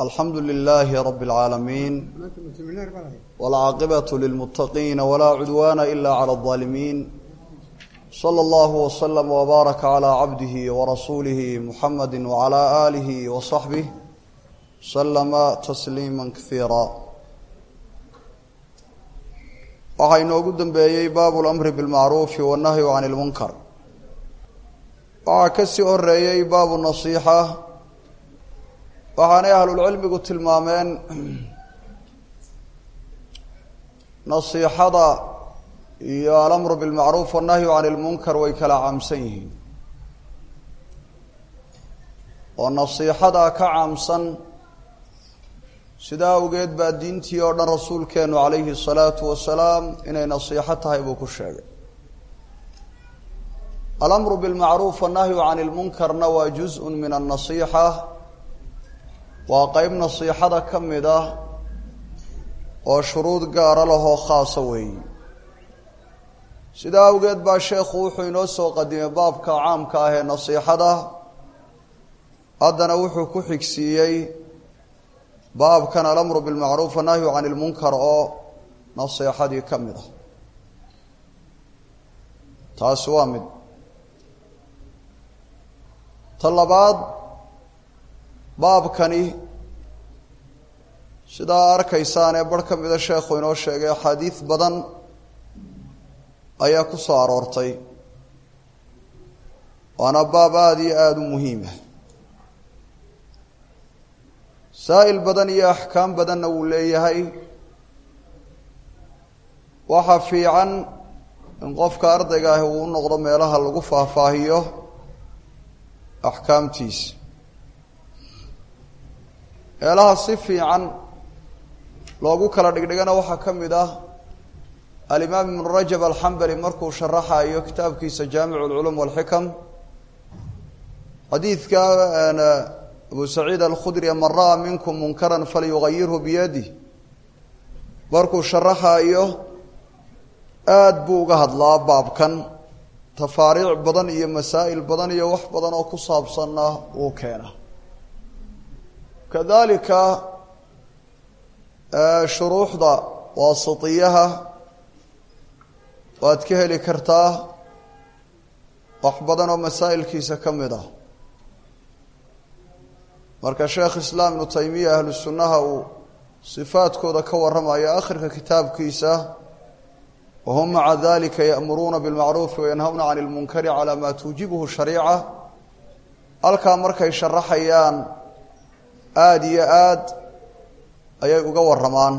alxamdu lilaahi rabi اlcaalamiin wاlcaaqibatu lilmuttaqiina walaa cudwaana ila clى اظaalimiin slى اllahu wslm wbaaraka clى cabdihi warasuulihi muxamadi wclى aalihi waصaxbih slama tasliima kaiira waxaa inoogu dambeeyey baabu lamri bilmacruufi wannahyu can ilmunkar waxaa ka sii horeeyey baabu nasiixa waxaanay ahlulcilmigu tilmaameen nasiixada iyo alamru bilmacruuf wannahyu can ilmunkar way kala caamsan yihiin oo nasiixada ka caamsan sidaa awgeed baa diintii oo dhan rasuulkeenu calayhi الsalaatu wasalaam inay nasiixo tahay buu ku sheegay alamru bilmacruuf wannahyu can ilmunkarna waa juz-un min annasiixa waa qeyb nasiixada ka mid ah oo shuruud gaara lahoo khaasa weeyi sidaa awgeed baa sheekhu wuxuu inoo soo qadimay baabka caamka ah ee nasiixada haddana wuxuu ku xigsiiyey baabkan alamru bilmacruuf wannahyu can ilmunkar oo nasiixadii ka mid ah taasi waa mid ta labaad baabkani sidaa arkaysaan ee barh ka mida sheekhu inoo sheegay axaadiid badan ayaa ku soo aroortay waana baab aada iyo aada u muhiima saa'il badan iyo axkaam badanna wuu leeyahay waxaa fiican in qofka ardayga ahi uu u noqdo meelaha lagu faahfaahiyo axkaamtiisa meelaha si fiican loogu kala dhigdhigana waxaa ka mid ah alimaam ibnu rajab alxambali markuu sharaxayo kitaabkiisa jaamicu alculum walxikam xadiidka abu saciid alkhudri man ra'a minkum munkaran falyugayirhu biyadih markuu sharaxayo aada buu uga hadlaa baabkan tafaariic badan iyo masaa'il badan iyo wax badan oo ku saabsanna wuu keena kadalika shuruuxda waasitiyaha waad ka heli kartaa wax badan oo masaa'ilkiisa ka mid ah marka sheekh islaam ibnu taymiya ahlu sunnaha uu sifaadkooda ka warramayo akhirka kitaabkiisa wahum maca dalika ya'muruuna bilmacruufi wayanhawna can ilmunkari calaa maa tuujibuhu shariica halkaa markay sharaxayaan aada iyo aad ayay uga warramaan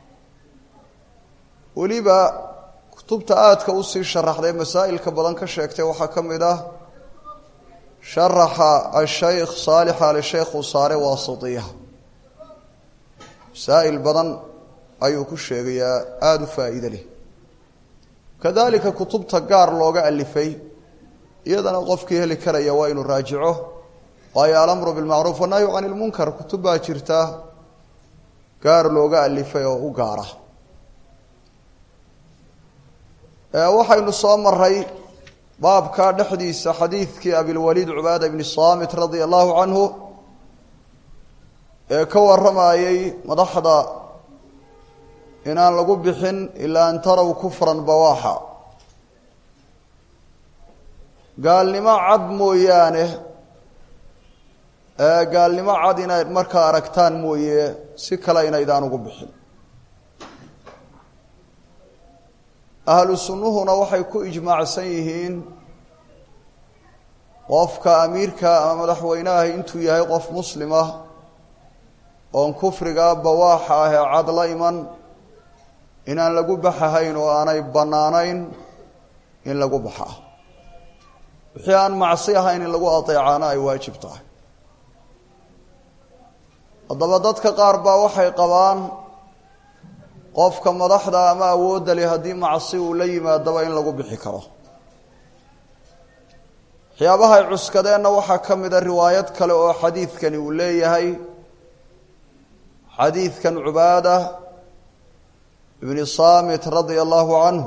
weliba kutubta aadka usii sharaxday masaa'ilka badan ka sheegtay waxaa ka mid ah sharaxa ashaykh saalix ali sheekh uu saare waasitiya masaa'il badan ayuu ku sheegayaa aada u faa'iide leh kadalika kutubta gaar looga alifay iyadana qofkii heli karaya waa inuu raajico waayo alamru bilmacruuf wannahyu can ilmunkar kutub baa jirta gaar looga alifay oo u gaara waxaynu soo maray baabka dhexdiisa xadiidkii abilwaliid cubaada bni saamit radia allahu canhu ee ka warramayey madaxda inaan lagu bixin ilaa an taraw kufran bawaaxa gaalnimo cad mooyaane gaalnimo cad inayd markaa aragtaan mooye si kale inaydaan ugu bixin ahlu sunnuhuna waxay ku ijmaacsan yihiin qofka amiirka ama madaxweyneahi intuu yahay qof muslimah oon kufriga bawaaxa ah ee cad la iman inaan lagu baxahayn oo aanay bannaanayn in lagu baxaa wixii aan macsi ahayn in lagu adeecaana ay waajib tahay haddaba dadka qaar baa waxay qabaan qofka madaxda ama awoodda leh haddii macsi uu la yimaadaba in lagu bixi karo waxyaabahay cuskadeenna waxaa ka mida riwaayad kale oo xadiidkani uu leeyahay xadiidkan cubaada ibni saamit radia allahu canhu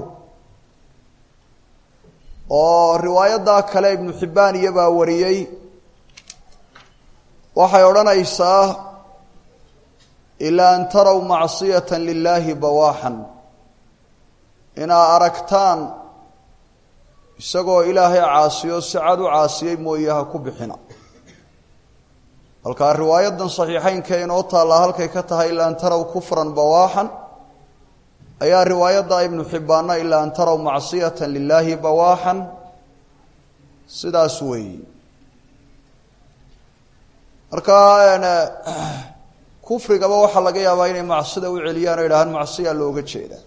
oo riwaayaddaa kale ibnu xibbaan iyobaa wariyey waxay odhanaysaa ilaa an taraw macsiyata lilaahi bawaaxan inaa aragtaan isagoo ilaahay caasiyo si cad u caasiyey mooye ha ku bixina halkaa riwaayadan saxiixeynka inoo taallaa halkay ka tahay ilaa an taraw kufran bawaaxan ayaa riwaayadda ibnu xibbaanna ilaa an taraw macsiyata lilaahi bawaaxan sidaas weeyi marka kufrigaba waxaa laga yaabaa inay macsida u celiyaan o yidhahaan macsiyaa looga jeedaa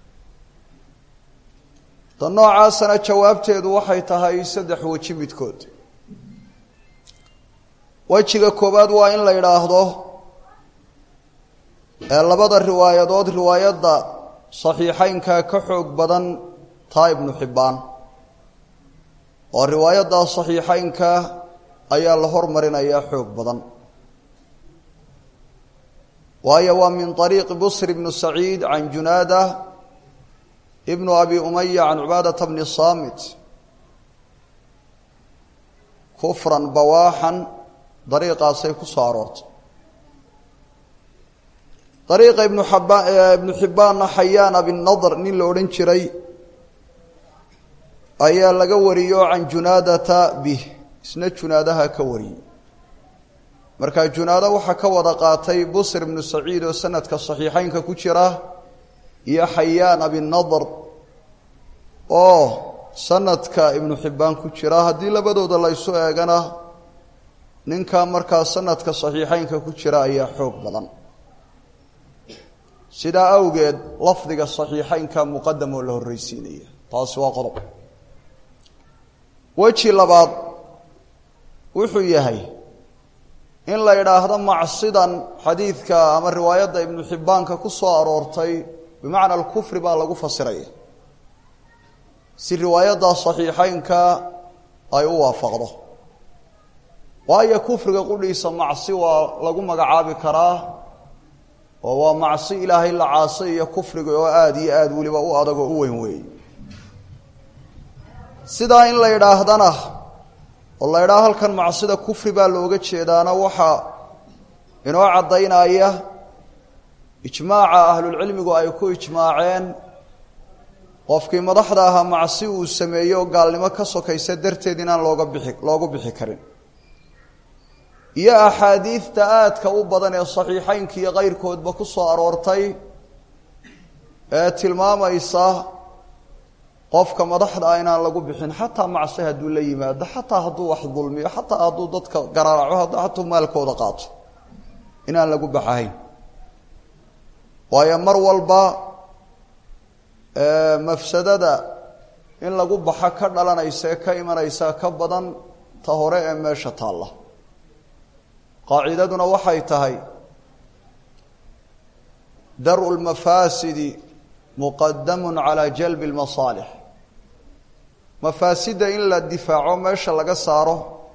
ta noocaasana jawaabteedu waxay tahay saddex weji midkood wejiga koowaad waa in la yidhaahdo ee labada riwaayadood riwaayadda saxiixeynka ka xoog badan taa ibnu xibbaan oo riwaayadda saxiixeynka ayaa la hormarinayaa xoog badan waayo waa min طariiqi busr bnu saciid can junaada ibnu abi umaya can cubaadata bni saamit kufran bawaaxan dariiqaasay ku soo aroortay dariiqa ibnu xabaan ibnu xibbaanna xayaan abinadr nin la odhan jiray ayaa laga wariyo can junaadata bih isna junaadaha ka wariyey markaa junaado waxaa ka wada qaatay busr ibnu saciid oo sanadka saxiixeynka ku jira iyo xayaan abinadr oo sanadka ibnu xibbaan ku jira haddii labadooda la ysu eegana ninkaa markaa sanadka saxiixeynka ku jira ayaa xoog badan sidaa awgeed lafdiga saxiixeynka muqadam oo la horreysiinaya taasi waa qodob weji labaad wuxuu yahay in la yidhaahdo macsidan xadiidka ama riwaayadda ibnu xibbaanka ku soo aroortay bimacna alkufri baa lagu fasiraya si riwaayadda saxiixeynka ay u waafaqdo waayo kufriga qudhiisa macsi waa lagu magacaabi karaa oo waa macsi ilaahay la caasay iyo kufriga oo aada iyo aada weliba u adag oo u weyn weeye sidaa in la yidhaahdana oo la yidhaha halkan macsida kufri baa looga jeedaana waxaa inoo caddaynaya ijmaaca ahlulcilmigu ay ku ijmaaceen qofkii madaxda ahaa macsi uu sameeyo oo gaalnimo ka sokaysa darteed inaan looga bixi loogu bixi karin iyo axaadiidta aadka u badan ee saxiixeynka iyo keyrkoodba ku soo aroortay ee tilmaamaysa qofka madaxda ah inaan lagu bixin xataa macsi hadduu la yimaado xataa hadduu wax dulmiyo xataa hadduu dadka garaaco hatuu maalkooda qaato inaan lagu baxahayn waayo mar walba mafsadada in lagu baxo ka dhalanaysa ee ka imanaysa ka badan ta hore ee meesha taalla qaacidaduna waxay tahay daru lmafaasidi muqadamun calaa jalbi lmasaalix mafaasidda in la difaaco meesha laga saaro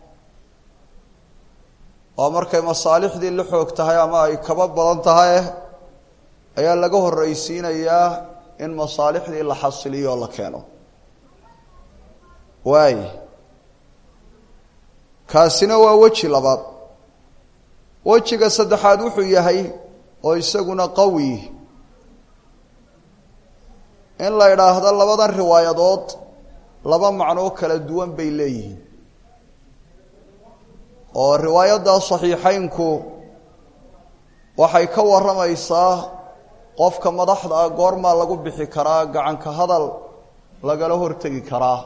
oo markay masaalixdii la xoog tahay ama ay kaba badan tahay ayaa laga horreysiinayaa in masaalixdii la xasiliyo oo la keeno waay kaasina waa weji labaad wejiga saddexaad wuxuu yahay oo isaguna qawi in la idhaahdo labadan riwaayadood laba macnoo kala duwan bay leeyihiin oo riwaayadda saxiixeynku waxay ka warramaysaa qofka madaxda ah goormaa lagu bixi karaa gacanka hadal lagala hortegi karaa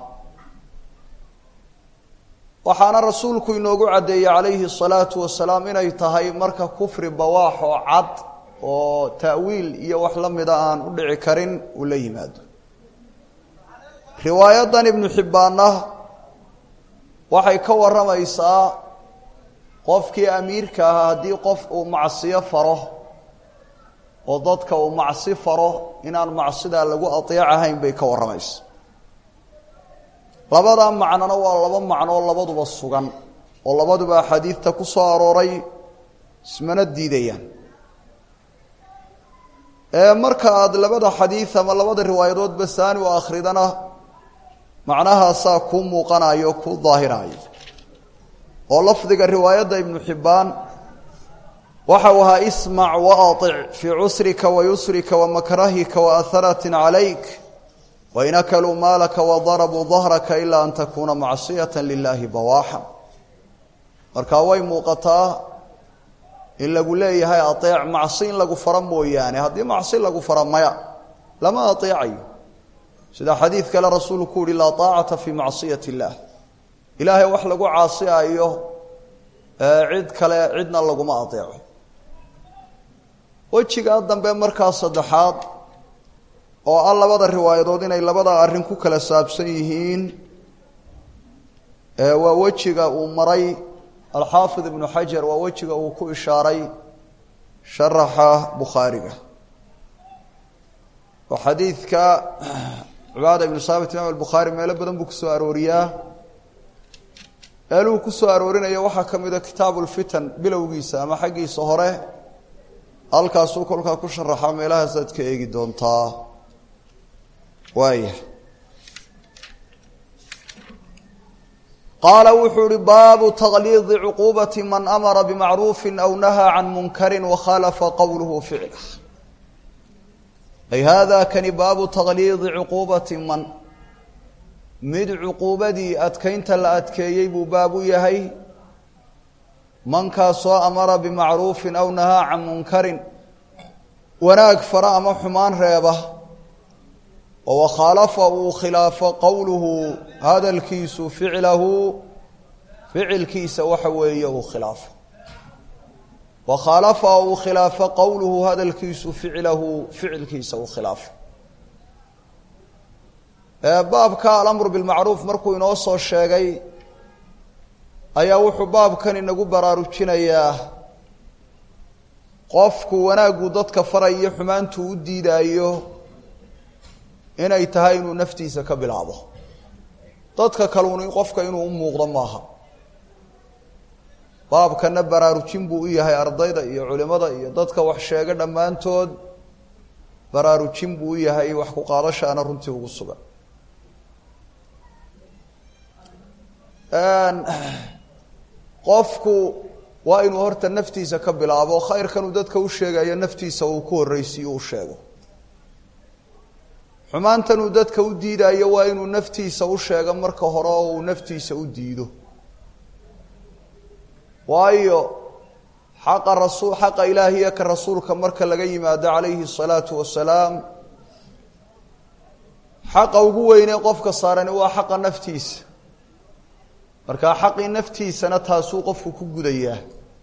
waxaana rasuulku inoogu caddeeyey calayhi الsalaatu wasalaam inay tahay marka kufri bawaax oo cad oo ta'wiil iyo wax la mida aan u dhici karin uu la yimaado riwaayadan ibnu xibbaanna waxay ka warramaysaa qofkii amiirka ahaa haddii qof uu macsiyo faro oo dadka uu macsi faro inaan macsidaa lagu ateecahayn bay ka warramaysa labadaa macnona waa laba macnoo labaduba sugan oo labaduba axaadiidta ku soo arooray ismana diidayaan ee marka aada labada xadiid ama labada riwaayadoodba saani u akhridana macnahaasaa kuu muuqanayo o kuu daahirayo oo lafdiga riwaayadda ibnu xibbaan waxa u ahaa ismac waaطic fii cusrika wayusrika wamakrahika waaharatin calayk wain akaluu maalaka wadarabuu dahraka ilaa an takuuna macsiyata lilahi bawaaxa marka way muuqataa in lagu leeyahay aeec macsi in lagu faro mooyaane haddii macsi lagu fara maya lama aeecayo sida xadiid kale rasuulku uhi laa aacata fii macsiyat اllah ilaahay wax lagu caasiayo cid kale cidna laguma aeeco wejigaa dambe markaa saddexaad oo ah labada riwaayadood inay labada arrin ku kala saabsan yihiin waa wejiga uu maray alxaafid ibnu xajar waa wejiga uu ku ishaaray sharaxa bukhaariga oo xadiidka cubaada ibnu saabit imaam albukhaari meelo badan buu kusoo arooriyaa meeluhu kusoo aroorinaya waxaa ka mida kitaabu lfitan bilowgiisa ama xaggiisa hore halkaasuu kolkaa ku sharaxaa meelahaasaad ka eegi doontaa waaya qaala wuxuu uhi baabu taqliidi cuquubati man amara bimacruufi aw nahaa can munkari wakhaalafa qowluhu ficlah ay hada kani baabu taqliidi cuquubati man mid cuquubadii adkeynta la adkeeyey buu baab u yahay mankaasoo amara bimacruufin aw nahaa can munkarin wanaag fara ama xumaan reeba oo wakhaalafa uu khilaafo qowluhu hadalkiisu ficlahu ficilkiisa waxa weeye uu khilaafo wakhaalafa uu khilaafo qowluhu hadalkiisu ficlahu ficilkiisa uu khilaafo baabka alamru bilmacruuf markuu inoo soo sheegay ayaa wuxuu baabkan inagu baraarujinayaa qofku wanaaggu dadka farayo xumaantu u diidaayo inay tahay inuu naftiisa ka bilaabo dadka kaluun qofka inuu u muuqdo maaha baabkana baraarujin buu u yahay ardayda iyo culimada iyo dadka wax sheega dhammaantood baraarujin buu u yahay wax ku qaadashaana runtii ugu sugan qofku waa inuu horta naftiisa ka bilaabo khayrkanuu dadka u sheegayo naftiisa uu ku horreysiyo u sheego xumaantanuu dadka u diidayo waa inuu naftiisa u sheego marka hore oo uu naftiisa u diido waayo xaqa rasu xaqa ilaahiya ka rasuulka marka laga yimaado calayhi الsalaatu wasalaam xaqa ugu weynee qofka saarani waa xaqa naftiisa markaa xaqii naftiisana taasuu qofku ku gudayaa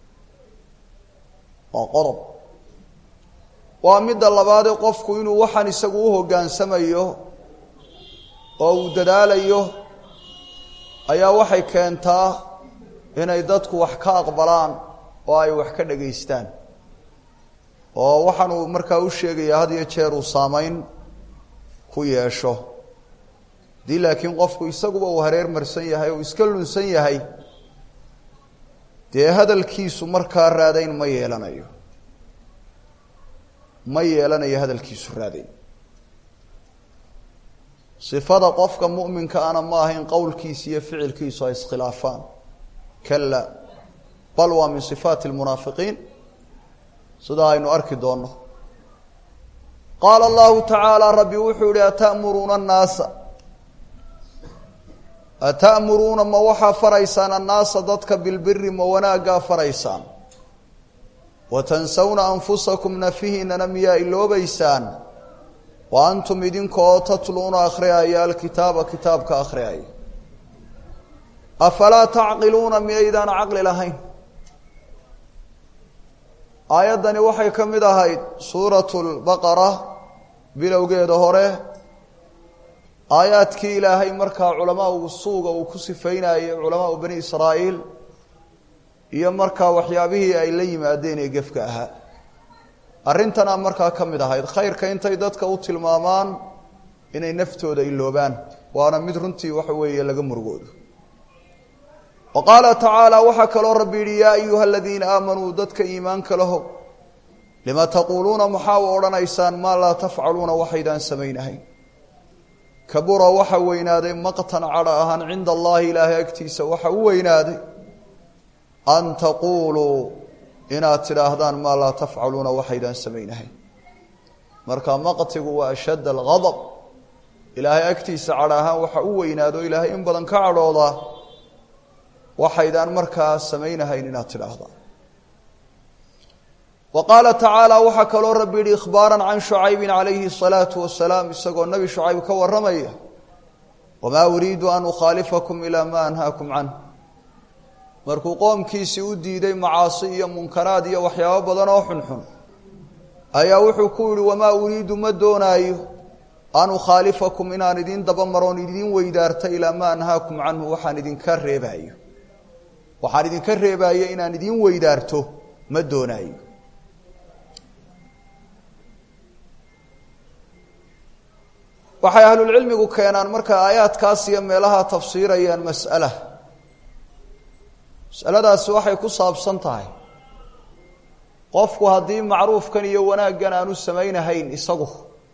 waa qodob waa midda labaadee qofku inuu waxaan isagu u hoggaansamayo oo uu dadaalayo ayaa waxay keentaa inay dadku wax ka aqbalaan oo ay wax ka dhegaystaan oo waxaanuu markaa u sheegayaa had iyo jeer uu saamayn ku yeesho haddii laakiin qofku isaguba uu hareer marsan yahay oo iska lunsan yahay dee hadalkiisu markaa raadayn ma yeelanayo ma yeelanayo hadalkiisu raadayn sifada qofka mu'minka ana ma ahayn qowlkiisa iyo ficilkiisu ay iskhilaafaan kala bal waa min sifaati lmunaafiqiin sidaa aynu arki doonno qaala allahu tacaala rabbi wuxuu yihi ata'muruuna annaasa ata'muruuna ma waxaa faraysaan annaasa dadka bilbiri ma wanaaggaa faraysaan wa tansawna anfusakum nafihiinana miyaa iloobaysaan wa antum idinkaoo tatluuna akhriyaya alkitaaba kitaabka akhriyaya afalaa tacqiluuna miyaydaan caqli lahayn aayaddani waxay ka mid ahayd suuratu lbaqara bilowgeeda hore aayaadkii ilaahay markaa culamaau suuga uu ku sifeynayay culamaau bani israa'iil iyo markaa waxyaabihii ay la yimaadeen ee gefka ahaa arrintana markaa ka mid ahayd khayrka intay dadka u tilmaamaan inay naftooda iloobaan waana mid runtii waxa weeye laga murugoodo wa qaala tacaala waxaa kaloo rabbi yidhi yaa ayuha aladiina aamanuu dadka iimaanka lahow lima taquuluuna maxaa u odhanaysaan maa laa tafcaluuna waxaydaan samaynahayn kabura waxa weynaaday maqtan cadha ahaan cinda allahi ilaahay agtiisa waxa u weynaaday an taquuluu inaad tidhaahdaan maa laa tafcaluuna waxaydaan samaynahayn marka maqtigu waa ashadd algadab ilaahay agtiisa cadh ahaan waxa u weynaado ilaahay in badan ka cadhoodaa waxaydaan markaa samaynahayn inaad tidhaahdaan wa qaala tacaala waxaa kaloo rabbi yihi ikhbaaran can shucaybin calayhi الsalaatu wasalaam isagoo nebi shucayb ka warramaya wamaa uriidu an ukhaalifakum ilaa ma anhaakum canh markuu qoomkiisii u diiday macaasi iyo munkaraad iyo waxyaabo badan oo xunxun ayaa wuxuu ku yihi wamaa uriidu ma doonaayo an ukhaalifakum inaan idin daba maroon idin weydaarta ilaa ma anhaakum canhu waxaan idinka reebaayo waxaan idinka reebaayo inaan idin weydaarto ma doonaayo waxay ahlulcilmigu keenaan marka aayaadkaas iyo meelaha tafsiirayaan mas'ala masaladaasi waxay ku saabsan tahay qofku haddii macruufkan iyo wanaaggan aanu samaynahayn isagu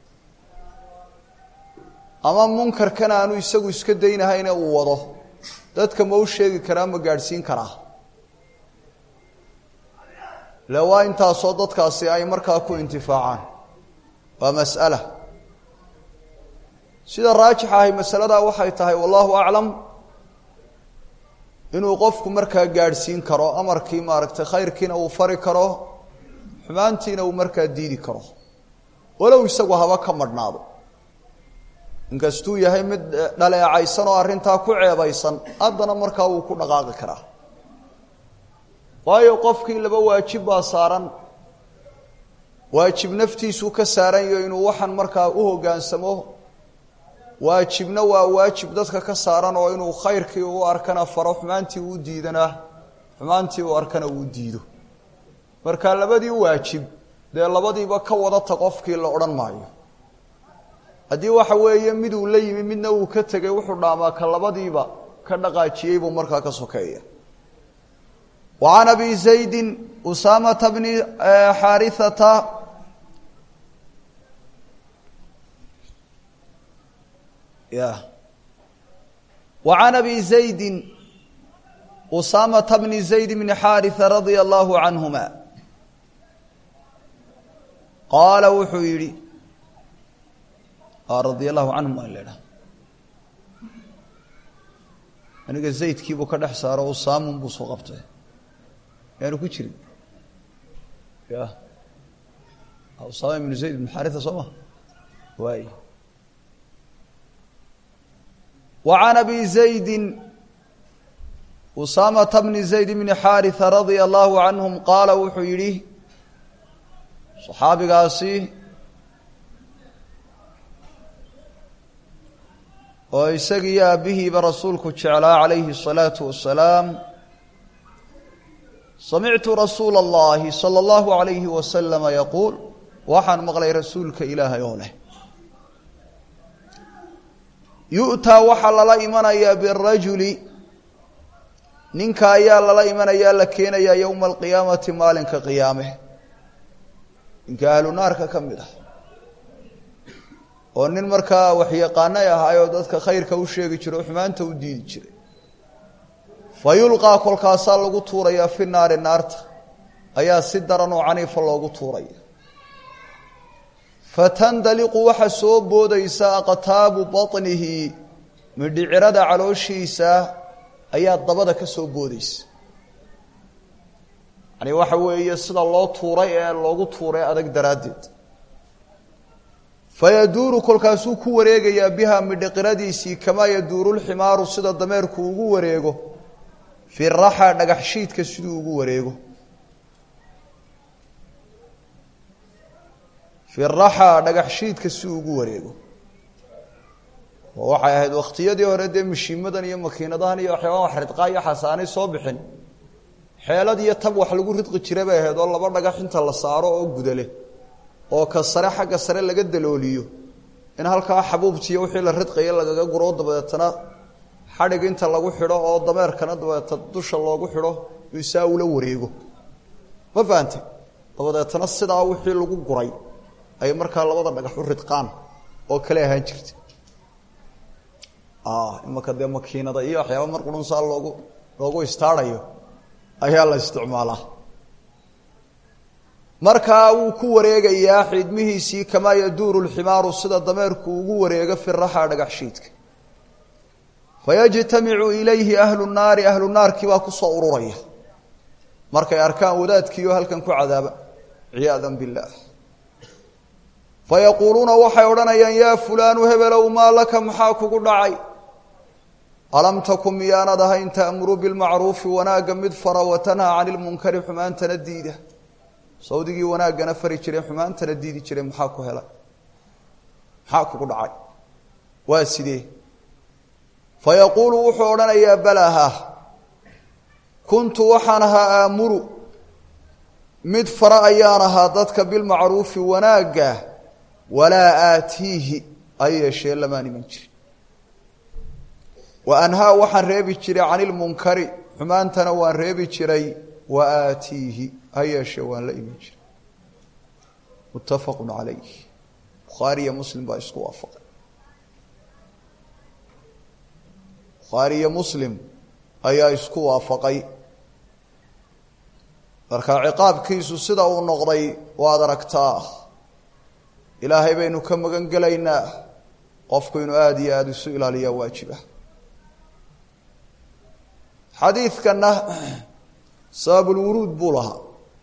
ama munkarkan aanu isagu iska daynahayne uu wado dadka ma u sheegi karaa ma gaadhsiin karaa le waa intaasoo dadkaasi ay markaa ku intifaacaan waa mas'ala sida raajix ahay masaladaa waxay tahay wallahu aclam inuu qofku markaa gaadhsiin karo amarkii maaragtay khayrkiina uu fari karo xumaantiina uu markaa diidi karo walow isagu haba ka madhnaado inkastuu yahay mid dhaleecaysan oo arrintaa ku ceebaysan haddana markaa wuu ku dhaqaaqi karaa waayo qofkii laba waajib baa saaran waajib naftiisuu ka saaran yaho inuu waxan markaa u hoggaansamo waajibna waa waajib dadka ka saaran oo inuu khayrkii u arkana faro xumaantii uu diidana xumaantii uu arkana uu diido marka labadii waajib dee labadiiba ka wadata qofkii la odhan maayo haddii waxa weeye miduu la yimi midna uu ka tegay wuxuu dhaamaa ka labadiiba ka dhaqaajiyey buu markaa ka sokeeya wa can abi zaydin usaamata bni xaarithata ya wa can abi zaydin usaamata bni zayd bni xaarisa radia allahu canhuma qaala wuxuu yidhi radia allahu canhum aan leedhaha aniga zaydkiibuu ka dhex saaro usaamun buu soo qabtay yaanu ku jirin ya usaama ibnu zayd ibnu xaarisa soo ma waay wa can abi zaydin usaamata bni zayd bni xaarisa radia allahu canhum qaala wuxuu yidhi saxaabigaasi oo isagiiyo aabbihiiba rasuulku jeclaa calayhi الsalaatu wasalaam samictu rasuula اllahi salى اllahu alayhi wasalama yaquul waxaan maqlay rasuulka ilaahay oo leh yu'taa waxaa lala imanayaa birajuli ninka ayaa lala imanayaa la keenayaa yowma alqiyaamati maalinka qiyaame ninka ahlu naarka ka mid ah oo nin markaa waxyaqaanay ahaayoo dadka khayrka u sheegi jiro o xumaanta u diidi jiray fa yulqaa kolkaasaa lagu tuurayaa fi naari naarta ayaa si daran oo caniifa loogu tuuraya fatandaliqu waxa soo boodaysa aqtaabu baطnihi midhicirada calooshiisa ayaa dabada ka soo boodaysa yani waxa weeye sida loo tuuray ee loogu tuuray adag daraaddeed fayaduuru kolkaasuu ku wareegayaa biha midhiqiradiisii kamaa yaduuru lximaaru sida dameerku ugu wareego fi raxa dhagax shiidka siduu ugu wareego fi raxa dhagax shiidka siduu ugu wareego oo waxay ahayd wakhtiyadii hore dee mashiimadan iyo makiinadahan iyo waxyaabaa wax ridqaa iyo xasaanay soo bixin xeelad iyo tab wax lagu ridqi jira bay ahayd oo laba dhagax inta la saaro oo gudale oo ka sare xagga sare laga dalooliyo in halkaa xabuubtiiyo wixii la ridqaya lagaga guro dabeetana xadhig inta lagu xidho oo dameerkana dabeeta dusha loogu xidho isaa ula wareego ma fahante dabadeetana sidaa wixii lagu guray ay markaa labada dhagax u ridqaan oo kale ahaan jirta imaka dee makiinada iyo waxyaaba mar qurunsaa loogu loogu istaarayo ayaa la isticmaalaa markaa wuu ku wareegayaa xidmihiisii kamaa yaduuru lximaaru sida dameerku ugu wareego fi raxa dhagax shiidka fayajtamicu ilayhi ahlu naari ahlu naarkii baa kusoo ururaya markay arkaan wadaadkiioo halkan ku cadaaba ciyaada biاllah fayaquuluuna waxay odhanayaan yaa fulaanu hebelow maa laka maxaa kugu dhacay alam takun miyaanad ahayn ta'muru bilmacruufi wanaagga mid fara watanhaa cani lmunkari xumaantana diida sawdigii wanaaggana fari jiray xumaantana diidi jiray maxaa ku helay maxaa kugu dhacay waa sidee fayaquulu wuxuu odhanayaa balaha kuntu waxaan ahaa aamuru mid fara ayaan ahaa dadka bilmacruufi wanaagga walaa aatiihi ha yeeshee lamaan iman jirin wa anhaa waxaan reebi jiray cani lmunkari xumaantana waan reebi jiray wa aatiihi ha yeeshee waan la iman jiray muttafaqu calayh bukhaariyo muslim baa isku waafaqay bukhaariyo muslim ayaa isku waafaqay marka ciqaabkiisu sida uu noqday waad aragtaa ilaahay baynu ka magan gelaynaa qofku inuu aada iyo aada isu ilaaliyaa waajiba xadiidkanna sababulwuruud buu lahaa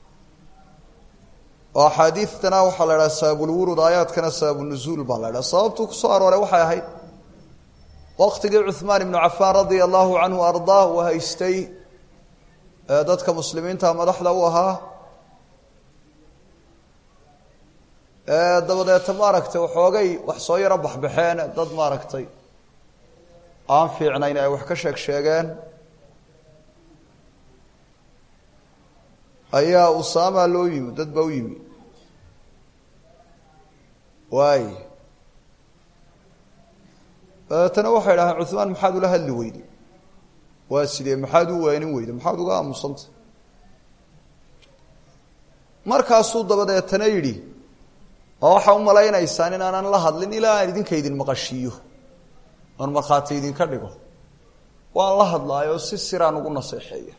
oo axaadiidtana waxaa la idhaha sababulwuruud aayaadkana sababunuzuul baa la idhaha sababtuu kusoo arooray waxay ahayd waktigii cuhmaan ibnu cafaan radia allahu canhu ardaa uu haystay dadka muslimiinta madaxda u ahaa dabadeeta maaragtay waxoogay wax soo yaro baxbaxeen dad maaragtay aan fiicnayn ay wax ka sheeg sheegeen ayaa usaama loo yimi dad baa u yimi waay dabeetana waxay dhahdeen cuhmaan maxaad ula hadli weyday waa sidee maxaad u weenin weyday maxaad uga aamusanta markaasuu dabadeetana yidhi oo waxaa u malaynaysaan in aanan la hadlin ilaa aan idinka idin maqashiiyo oon markhaati idinka dhigo waan la hadlaayoo si siraan ugu naseexeeya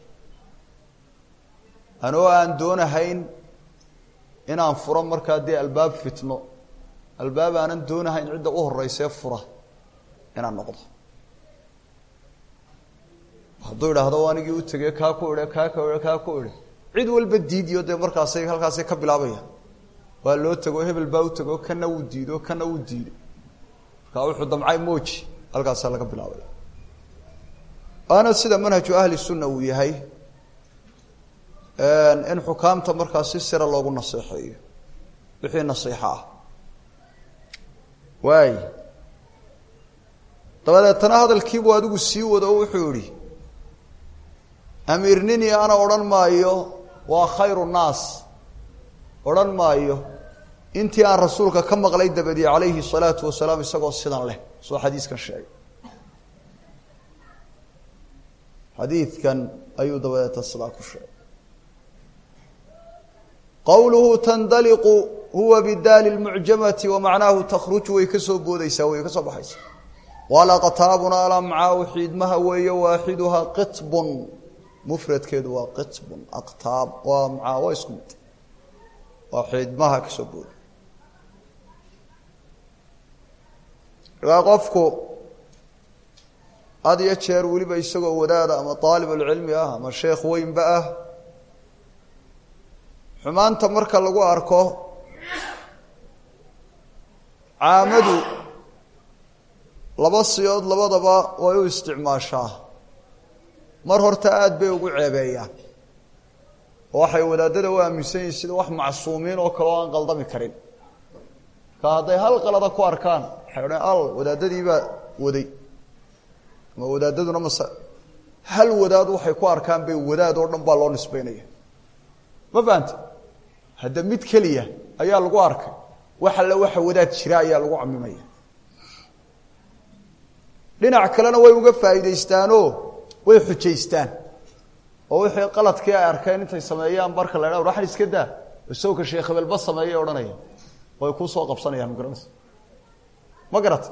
anoo aan doonahayn inaan furo markaa dee albaab fitno albaab aanan doonahayn cidda u horeysee fura inaan noqdo hadduu idhaahdo anigii u tegey kaa ku idhe kaa ku idhe kaa ku idhe cid walba diidiyo dee markaasay halkaasay ka bilaabaya waa loo tego hebel baa u tego kana wuu diido kana wuu diido markaa wuxuu damcay moji halkaasaa laga bilaabaya waana sida manhaju ahli sunna uu yahay in xukaamta markaa si sira loogu naseexeeyo wixii nasiixo ah waay dabadeetana hadalkiibuu adigu sii wado oo wuxuu yihi amiirnini ana odhan maayo waa khayru nnaas odhan maayo intii aan rasuulka ka maqlay dabadii calayhi salaatu wasalaam isagoo sidan leh soo xadiiskan sheegay xadiidkan ayuu dabadeeta sidaa ku sheegay qowluhu tandaliqu huwa bidaali lmucjamati wa macnaahu takhruju way ka soo boodeysaa way ka soo baxaysaa walaqtaabuna alamcaau xiidmaha weeye waaxiduhaa qitbun mufradkeedu waa qitbun aqtaab waa amcaa waa isku mid waa xiidmaha ka soo booda markaa qofku had iyo jeer weliba isagoo wadaada ama aalibulcilmi ah ama sheekh weynba ah xumaanta marka lagu arko caamadu laba siyood labadaba way u isticmaashaa mar horta aada bay ugu ceebeeyaan oo waxay wadaadada u aaminsan yihin sida wax macsuumiin oo kale oo aan qaldami karin marka hadday hal qalada ku arkaan waxay odhan al wadaadadiibaa waday ama wadaadaduna mase hal wadaad waxay ku arkaan bay wadaad oo dhan baa loo nisbeynaya ma fahante hadda mid keliya ayaa lagu arkay wax alle waxa wadaad jira ayaa lagu camimaya dhinac kalena way uga faa'iidaystaanoo way xujaystaan oo wixii qaladkii ay arkeen intay sameeyaan barka la dha waxan iska daa isagoo sheekh hebelba sameeyay odhanaya way kuu soo qabsanayaan ma garanaysa ma garata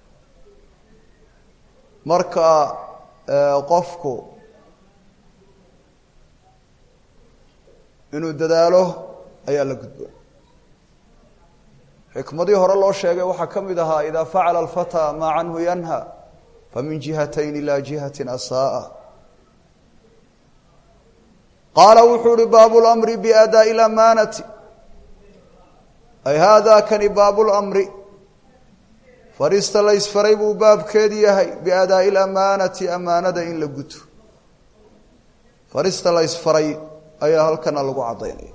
marka qofku inuu dadaalo ayaa la gudboon xikmadii hore loo sheegay waxaa ka mid ahaa idaa facala alfataa maa canhu yanha famin jihatayn ilaa jihatin asaaa qaala wuxuu uhi baabu lamri biadaa'i lamaanati ay haadaa kani baabu lamri farista la ysfaray buu baabkeedu yahay biadaa'i lamaanati amaanada in la guto farista la ysfaray ayaa halkana lagu caddaynaya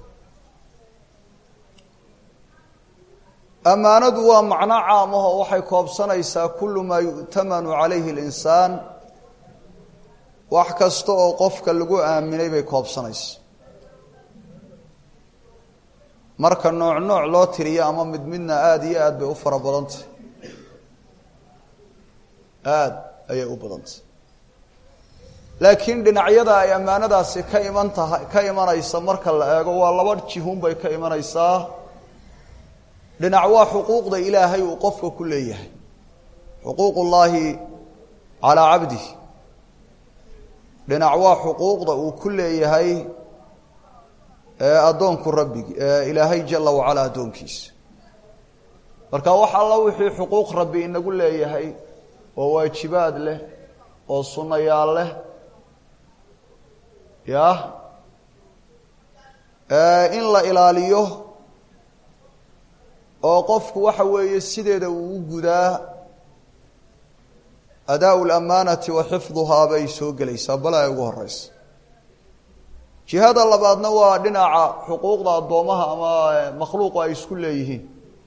ammaanadu waa macno caamaho waxay koobsanaysaa kullu maa yu'tamanu calayhi اlinsaan wax kasta oo qofka lagu aaminay bay koobsanaysa marka nooc nooc loo tiriyo ama mid midna aada iyo aad bay u fara badantay aada ayay u badantay laakiin dhinacyada ay ammaanadaasi ka iman tahay ka imanaysa marka la eego waa laba jihun bay ka imanaysaa dhinac waa xuquuqda ilaahay uu qofka ku leeyahay xuquuq ullaahi calaa cabdihi dhinac waa xuquuqda uu ku leeyahay addoonku rabbigi ilaahay jala wacalaa addoonkiisa marka wax alla wixii xuquuq rabbi inagu leeyahay oo waajibaad leh oo sunnayaal leh yah in la ilaaliyo oo qofku waxa weeye sideeda uu u gudaa adaa lamaanati wa xifduhaa bay soo gelaysaa bal ay ugu horeysa jihada labaadna waa dhinaca xuquuqda addoomaha ama makhluuqu ay isku leeyihiin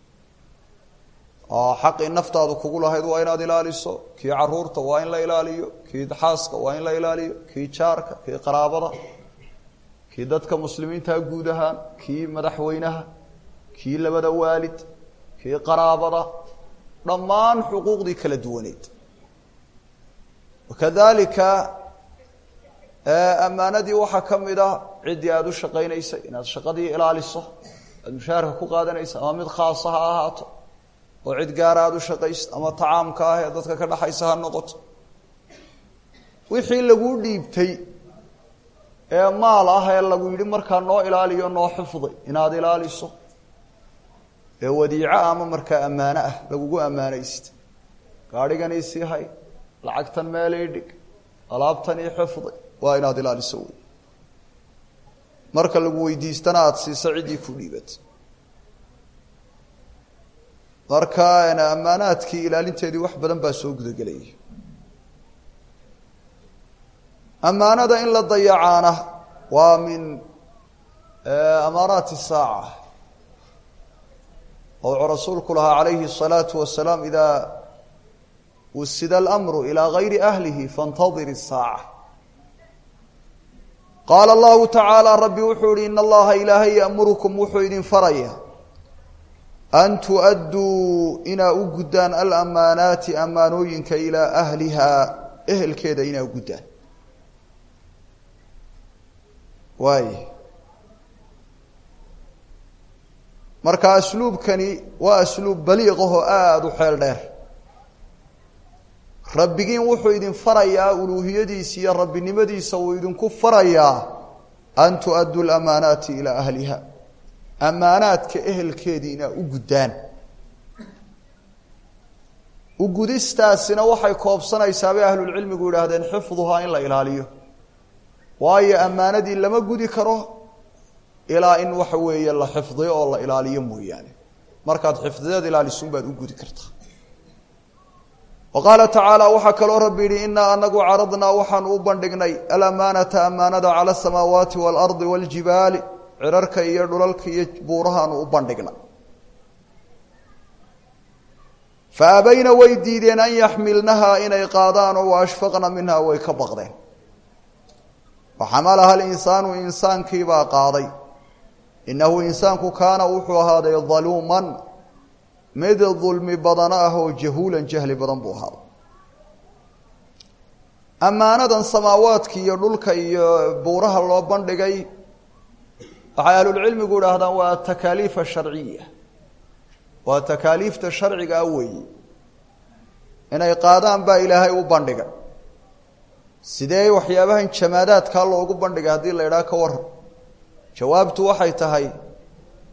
xaqii naftaadu kugu lahayd waa inaad ilaaliso kii caruurta waa in la ilaaliyo kii xaaska waa in la ilaaliyo kii jaarka kii qaraabada kii dadka muslimiinta guud ahaan kii madaxweynaha kii labada waalid kii qaraabada dhammaan xuquuqdii kala duwaneed wakadalika ammaanadii waxaa ka mid ah ciddii aada u shaqaynaysay inaad shaqadii ilaaliso aad mushaharka ku qaadanaysa ama mid khaasa ha ahaato oo cid gaara aada u shaqayso ama tacaamka ah ee dadka ka dhexaysa ha noqoto wixii laguu dhiibtay ee maal ah ee lagu yidhi markaa noo ilaaliyo noo xifday inaad ilaaliso ee wadiico ama markaa ammaano ah lagugu ammaanaysta gaadhigan isii hay lacagtan meelay dhig alaabtan ii xifday waa inaad ilaaliso wey marka lagu weydiistana aada siiso ciddii ku dhiibatay marka ammaanaadkii ilaalinteedii wax badan baa soo gudagelaya ammaanada in la dayacaana waa min amaaraati saaca oo wuxuu rasuulku lahaa calayhi الsalaatu wasalaam idaa wusida اlamru ilaa gayri ahlihi faاntadir الsaaca qaala allahu tacaala rabbi wuxuu yihi in allaha ilaahay ya'murukum wuxuu idin faraya an tu'adduu inaa u guddaan alamaanaati ammaanooyinka ilaa ahlihaa ehelkeeda inaa u guddaan waay marka asluubkani waa asluub baliiqahoo aada u xeel dheer rabbigiin wuxuu idin farayaa uluuhiyadiisa iyo rabbinimadiisa uu idinku farayaa an tu'adduu lamaanaati ilaa ahliha ammaanaadka ehelkeedii inaa u guddaan ugudistaasina waxay koobsanaysaa bay ahlulcilmigu yidhaahdeen xifduhaa in la ilaaliyo waayo ammaanadii lama gudi karo ilaa in waxa weeye la xifdiyo oo la ilaaliyo mooyaane markaad xifdideed ilaalisun baad u gudi kartaa wa qaala tacaala waxaa kaloo rabbi yidhi inaa anagu caradnaa waxaanu u bandhignay alamaanata amaanada cala asamaawaati waalardi waaljibaali cirarka iyo dhulalka iyo buurahaanu u bandhignay fa abayna way diideen an yaxmilnahaa inay qaadaan oo wa ashfaqna minha way ka baqdeen waxamalaha alinsaanu insaankiibaa qaaday innahu insaanku kaana wuxuu ahaaday daluuman mid dulmi badana ah oo jahuulan jahli badan buu ahaaday ammaanadan samaawaadka iyo dhulka iyo buuraha loo bandhigay waxay ahlulcilmigu idhaahdaan waa atakaaliif asharciya waa takaaliifta sharciga ah weeye inay qaadaan baa ilaahay u bandhigay sidee waxyaabahan jamaadaadkaa loogu bandhigay haddii la idhaha ka waran jawaabtu waxay tahay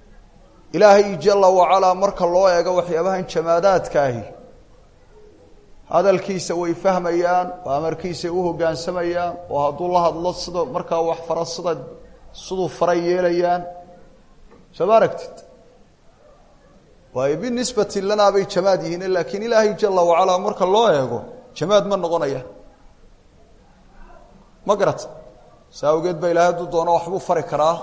ilaahay jala wacalaa marka loo eego waxyaabahan jamaadaadka ahi hadalkiisa way fahmayaan oo amarkiisay u hoggaansamayaan oo hadduu la hadlo sida markaa wax fara sida siduu faray yeelayaan soo ma aragtid waayo binisbati lanaa bay jamaad yihiin laakiin ilaahay jala wacalaa marka loo eego jamaad ma noqonayaan ma garata saa awgeed ba ilahay hadduu doono waxbuu fari karaa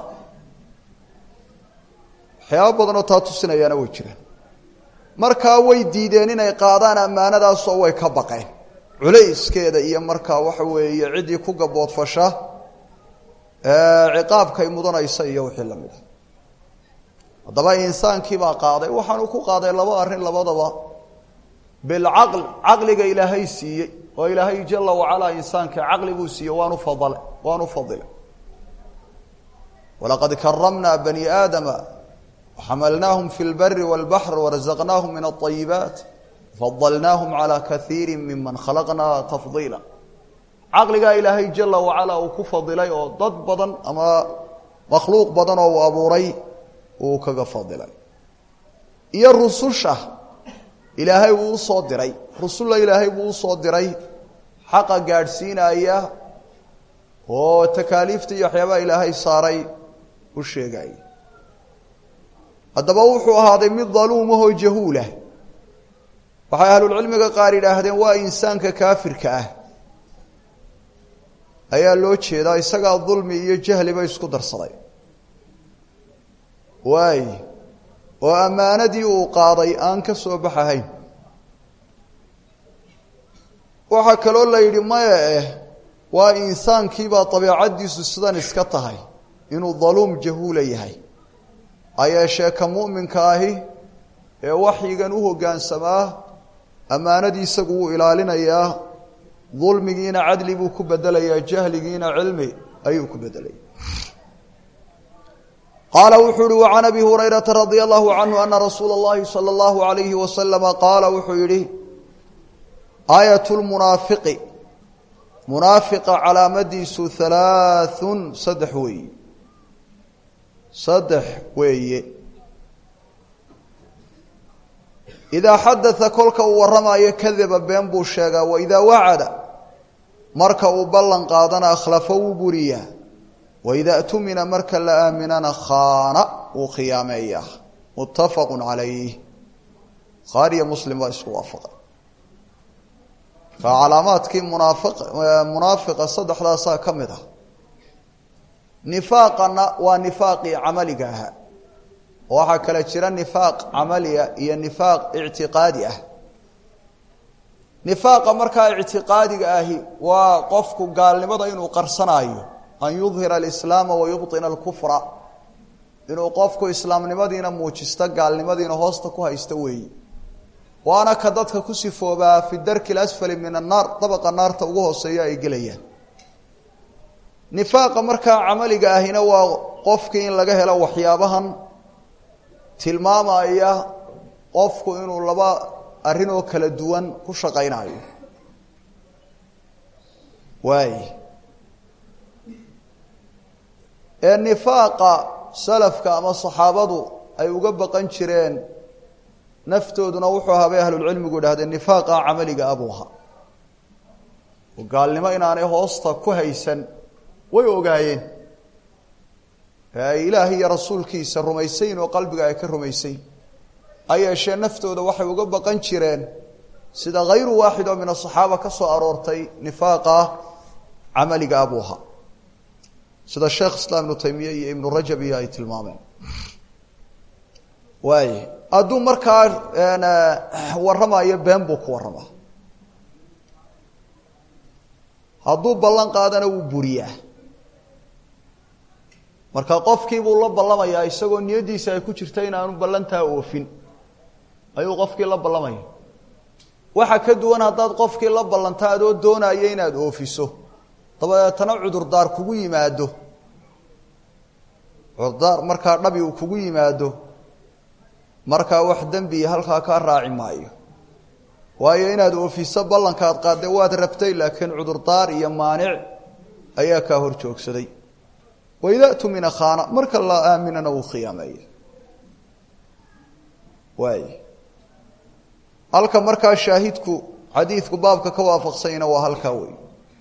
waxyaaba badanoo taa tusinayaana way jiraan markaa way diideen inay qaadaan ammaanadaasoo way ka baqeen culayskeeda iyo markaa waxa weeye ciddii ku gaboodfasha ciqaabkay mudanaysa iyo wixii la mid a haddaba insaankiibaa qaaday waxaanu ku qaaday laba arrin labadaba bilcaql caqliga ilaahay siiyey oo ilaahay jala wacalaa insaanka caqli buu siiyey waanu fadale waanu fadilay walaqad karamna bani aadama xamalnaahum fi lbari wاlbaxr warazaqnaahum min aلطayibaat fadalnaahum calى kaiiri miman khalaqnaa tafdiila caqligaa ilaahay jala wacalaa uu ku fadilay oo dad badan ama makhluuq badan oo uu abuuray uu kaga fadilay iyo rususha ilaahay uu usoo diray rusulla ilaahay buu usoo diray xaqa gaadhsiinaya oo takaaliifta iyo waxyaabaha ilaahay saaray u sheegaya haddaba wuxuu ahaaday mid daluumahoo jahuulah waxay ahlulcilmiga qaar yidhaahdeen waa insaanka kaafirka ah ayaa loo jeedaa isagaa dulmi iyo jahliba isku darsaday waay oo ammaanadii uu qaaday aan ka soo baxahayn waxaa kaloo la yidhi maya eh waa insaankiibaa dabeecaddiisu sidan iska tahay inuu daluum jahuula yahay ayeeshee ka mu'minka ahi ee waxyigan u hoggaansamaa ammaanadii isagu wuu ilaalinayaa dulmigiina cadli buu ku bedelayaa jahligiina cilmi ayuu ku bedelaya qaala wuxuu uhi wacan abi hurayrata radia allahu canhu ana rasuula اllahi salى اllahu alayhi wasalama qaala wuxuu yidhi aayat lmunaafiqi munaafiqa calaamadiisu halaaثun saddex weeye saddex weeye idaa xadaa kolka uu warramayo kadaba been buu sheegaa waidaa wacada marka uu ballan qaadana akhlafa wuu buriyaa waidaa tumina marka la aaminana khaana wuu khiyaameeyaa muttafaqu calayh bukhaariyo muslim baa isku waafaqay ka calaamaadkii munaafiq munaafiqa saddexdaasaa ka mid ah nifaaqana waa nifaaqii camaliga ahaa waxaa kale jira nifaaq camaliya iyo nifaaq ictiqaadi ah nifaaqa markaa ictiqaadiga ahi waa qofku gaalnimada inuu qarsanaayo an yudhira alislaama wa yubطina alkufra inuu qofku islaamnimadiina muujisto gaalnimadiina hoosta ku haysta weeyi waana ka dadka ku sifoobaa fi darki اlasfali min annaar dabaqa naarta ugu hooseeya ay gelayaan nifaaqa markaa camaliga ahina waa qofkii in laga helo waxyaabahan tilmaamaya qofku inuu laba arrin oo kala duwan ku shaqaynayo waay ee nifaaqa salafka ama saxaabadu ay uga baqan jireen naftooduna wuxuu ahaa bay ahlulcilmigu idhahdeen nifaaqa camaliga abuu ahaa oo gaalnimo inaanay hoosta ku haysan way ogaayeen ee ay ilaahay iyo rasuulkiisa rumaysayn oo qalbiga ay ka rumaysayn ha yeeshee naftooda waxay uga baqan jireen sida hayru waaxid oo min asaxaaba ka soo aroortay nifaaqa camaliga abuu ahaa sida sheekh islaam ibnu taymiya iyo ibnu rajab iyo ay tilmaameen waay hadduu markaa warramayo been buu ku warramaa hadduu ballan qaadana wuu buriyaa marka qofkiibuu la ballamayaa isagoo niyaddiisa ay ku jirta inaanu ballantaa oofin ayuu qofkii la ballamaya waxa ka duwan haddaad qofkii la ballanta adoo doonaya inaad oofiso dabadeetana cudurdaar kugu yimaado cudurdaar markaa dhabi uu kugu yimaado markaa wax dembi halkaa kaa raaci maayo waayo inaad oofiso ballankaad qaadde waad rabtay laakiin cudurdaar iyo maanic ayaa kaa hor joogsaday waidaa tumina khaana marka la aaminana wuu khiyaameeya waay halka markaa shaahidku xadiidku baabka ka waafaqsanyna waa halkaa wey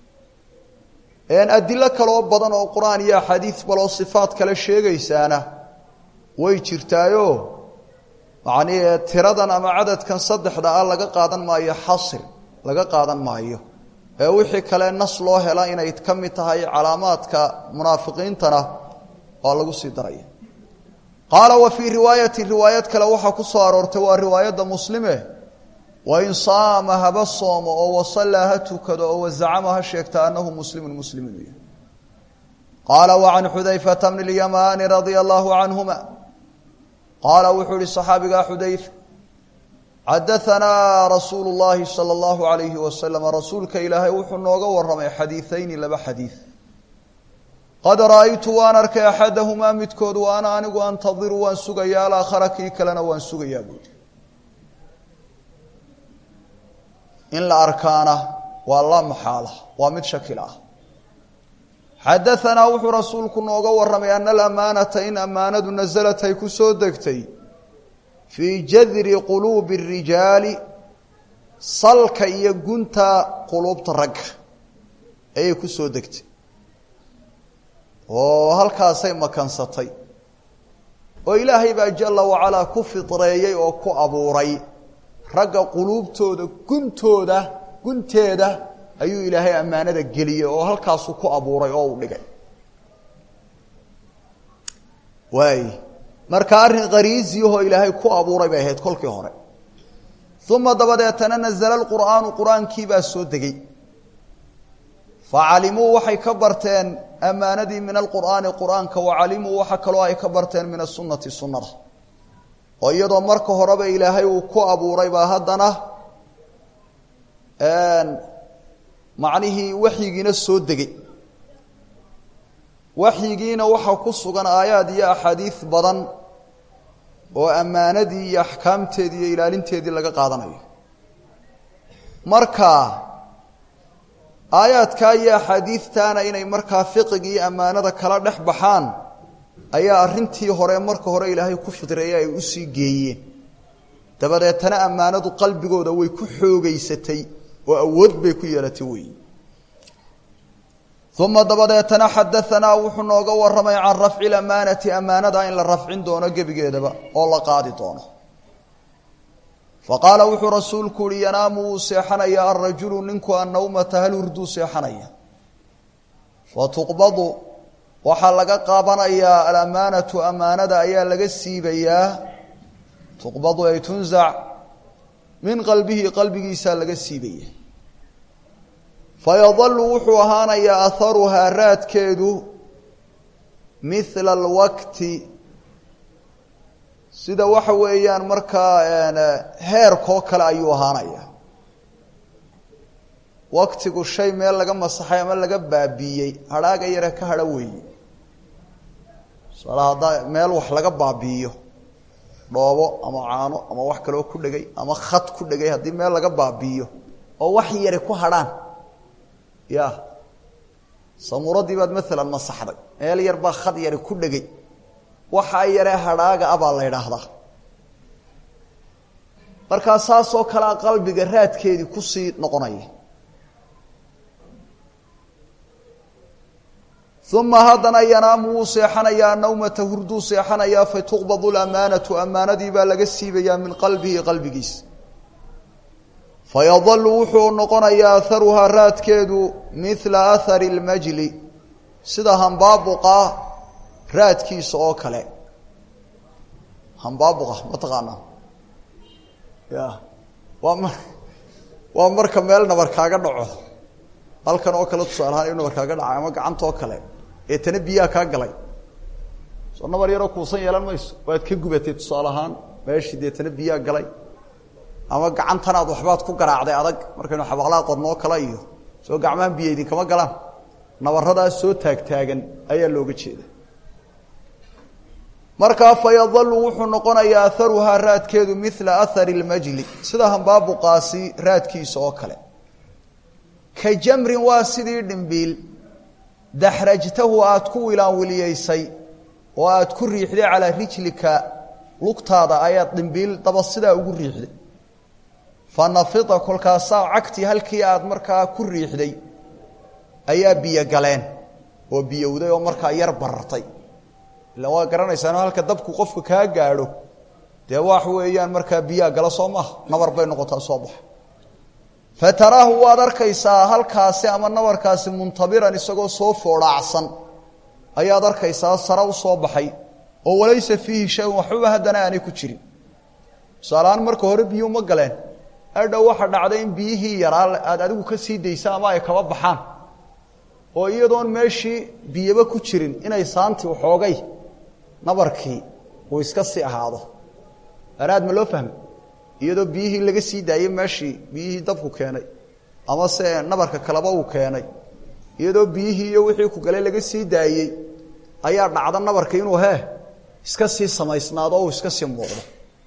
adilo kaloo badan oo qur-aan iyo axaadiis baloo sifaat kale sheegaysaana way jirtaayo macnii tiradan ama cadadkan saddexda ah laga qaadan maayo xasri laga qaadan maayo ee wixii kale nas loo hela inay ka mid tahay calaamaadka munaafiqiintana waa lagu sii daraya qaala wa fii riwaayatin riwaayad kale waxaa ku soo aroortay waa riwaayadda muslime wain saama haba soomo oo wasallaa ha tukado oo wazacama ha sheegta anahu muslimun muslim inuu yahay qaala wacan xudayfata bni اlyamaani radia allahu canhuma qaala wuxuu ihi صaxaabigaa xudayfa xadaanaa rasuulu اllahi salى اllahu alayhi wasalam rasuulka ilaahay wuxuu nooga waramay xadiiثayni laba xadiiث qad ra'aytu waan arkay axadahumaa midkood wa ana anigu antadiru waan sugayaa alaakhara kii kalena waan sugayaa buui in la arkaana waa la maxaala waa mid shakil ah xadaanaa wuxuu rasuulku nooga waramay ana alamaanata in ammaanadu nasalat ay ku soo degtay fii jadri quluubi الrijaali salka iyo gunta quluubta ragga ayay ku soo degtay oo halkaasay makansatay oo ilaahay baa jala wacalaa ku fidreeyey oo ku abuuray ragga quluubtooda guntooda gunteeda ayuu ilaahay ammaanada geliyey oo halkaasuu ku abuuray oo uu dhigay waay marka arrin qariisiyahoo ilaahay ku abuuray bay ahayd kolkii hore uma dabadeetana nazla lqur'aanu qur-aankii baa soo degey facalimuu waxay ka barteen ammaanadii min alqur'aani qur'aanka wacalimuu waxa kaloo ay ka barteen min asunati sunnada oo iyadoo marka horeba ilaahay uu ku abuuray baa haddana macnihii waxyigiina soo degay waxyigiina waxaa ku sugan aayaad iyo axaadiis badan oo ammaanadii iyo axkaamteedii iyo ilaalinteedii laga qaadanayo marka aayaadkaa iyo axaadiidtaana inay markaa fiqiga iyo ammaanada kala dhex baxaan ayaa arrintii hore marka hore ilaahay ku fidreeye ay usii geeyeen dabadeetana ammaanadu qalbigooda way ku xoogeysatay oo awood bay ku yeelatay weyi uma dabadeetana xadaanaa wuxuu nooga waramay can rafci lamaanati ammaanada in la rafcin doono gebigeedaba oo la qaadi doono faqaala wuxuu rasuulku uhi yanaamu wuu seexanaya alrajulu ninku annawmata hal hurduu seexanaya fatuqbadu waxaa laga qaabanayaa alamaanatu amaanada ayaa laga siibayaa tuqbadu ay tunzac min qalbihi qalbigiisaa laga siibaya fayadalu wuxuu ahaanayaa aharuhaa raadkeedu mithla alwaqti sida waxa weeyaan markaa heerkoo kale ayuu ahaanaya waktigu shay meel laga masaxay ama laga baabiiyey hadhaaga yare ka hadho weeye tusaale haddaa meel wax laga baabi'iyo dhoobo ama caano ama wax kaloo ku dhegay ama khad ku dhegay haddii meel laga baabi'iyo oo wax yare ku hadhaan ya samuuradii baad maalan masaxday meel yar baa khad yare ku dhegay waxaa yaree hadhaaga a baa la ydhaahdaa markaa saasoo kalea qalbiga raadkeedii kusii noqonaya uma haddana yanaamu wuu seexanayaa nawmata hurduu seexanayaa fatuqbadu lamaanatu amaanadii baa laga siibayaa min qalbihi qalbigiisa fayadalu wuxuu noqonayaa aharuhaa raadkeedu mila ahari اlmajli sida hambaabuqa raadkiisa oo kale hambaabuqa ma taqaanaa ya waa m waa marka meel nabar kaaga dhaco halkan oo kale tusaale ahaan nabar kaaga dhacay ama gacanta oo kale ee tana biyaha kaa galay soo nabar yaroo kuusan yeelan mayso waad ka gubatay tusaale ahaan meeshii dee tana biyaha galay ama gacantan aad waxbaad ku garaacday adag markaynu xabaqlaa qodnoo kale iyo soo gacmahan biyo idinkama galaan nabaradaas soo taagtaagan ayaa looga jeeda markaa fayadalu wuxuu noqonayaa aharuhaa raadkeedu mila ahari اlmajli sida hambaabuqaasi raadkiisa oo kale ka jamrin waa sidii dhimbiil daxrajtahu aad ku wilaanwiliyeysay oo aad ku riixday calaa rijlika lugtaada ayaad dhimbiil daba sidaa ugu riixday fa nafida kolkaasaa cagtii halkii aad markaa ku riixday ayaa biyo galeen oo biyowday oo markaa yar barartay ila waa garanaysaano halka dabku qofka kaa gaadho dee wax weeyaan markaa biyaa gala soo maha nabar bay noqotaa soo baxa fa taraahu waad arkaysaa halkaasi ama nabarkaasi muntabiran isagoo soo foodhaacsan ayaad arkaysaa sare u soo baxay oo walaysa fiihi shay-un waxbaba haddana aanay ku jirin tusaaleaan marka hore biyuu ma galeen adhow waxa dhacday in biyihii yaraa aad adigu ka sii daysa ama ay kaba baxaan oo iyadoon meeshii biyaba ku jirin inay saanti waxoogay nabarkii uu iska sii ahaado anaad ma loo fahmay iyadoo biyihii laga sii daayey meeshii biyihii dabku keenay ama se nabarka kaleba uu keenay iyadoo biyihii iyo wixii ku galay laga sii daayey ayaa dhacda nabarka inuu hee iska sii samaysnaado o uu iska sii muuqdo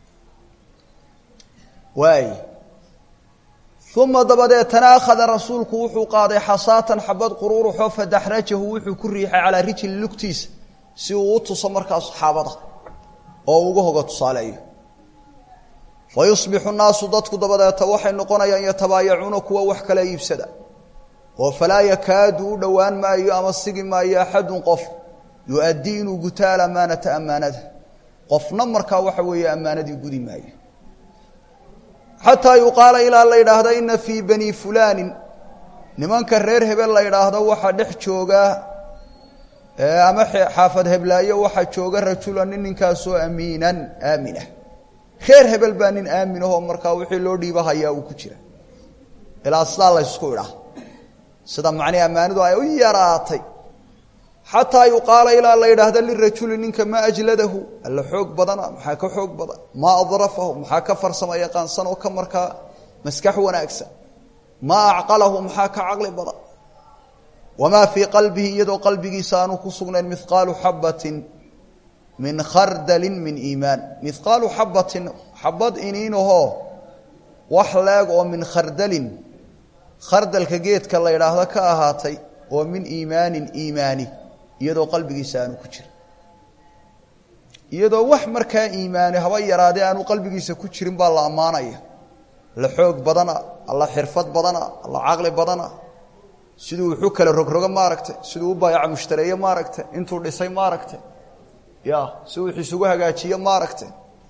waay uma dabadeetana akhada rasuulku wuxuu qaaday xasaatan xabad quruuruxoo fadaxrajahu wuxuu ku riixay calaa rijli lugtiisa si uu u tuso markaa saxaabada oo uga hoga tusaaleeyo fa yusbixu naasu dadku dabadeeta waxay noqonayaan yatabaayacuuna kuwa wax kala iibsada oo falaa yakaadu u dhowaan maayo ama sigi maayo axadun qof yu-addii inuu guto alamaanata ammaanada qofna markaa waxa weeye ammaanadii gudi maayo xataa yuqaala ilaa la yidhaahda ina fii bani fulaanin nimanka reer hebel la yidhaahdo waxaa dhex jooga ama xaafad heblaayo waxaa jooga rajula nin ninkaasoo amiinan aaminah reer hebel baa nin aaminahoo markaa wixii loo dhiibahayaa uu ku jira ilaa sidaa laysku idhaa sida macnii ammaanidu ay u yaraatay xataa yuqaala ilaa la yidhaahda lirajuli ninka maa ajladahu alla xoog badana maxaa ka xoog badan maa adrafahu maxaa ka farsama yaqaansan oo ka markaa maskax wanaagsan maa acqalahu maxaa ka caqli badan wamaa fii qalbihi iyadoo qalbigiisa aanu ku sugnayn mihqaalu xabatin min khardalin min iimaan mihqaalu xabatin xabad iniinahoo wax leeg oo min khardalin khardalka geedka la yidhaahdo ka ahaatay oo min iimaanin iimaani iyadoo qalbigiisa aanu ku jirin iyadoo wax markaa iimaani haba yaraadee aanu qalbigiisa ku jirin baa la ammaanaya alla xoog badana alla xirfad badana alla caqli badana siduu wuxuu kala rogrogo maaragtay siduu u baayaca mushtareeye maaragtay intuu dhisay maaragtay ya si wux isugu hagaajiye maaragtay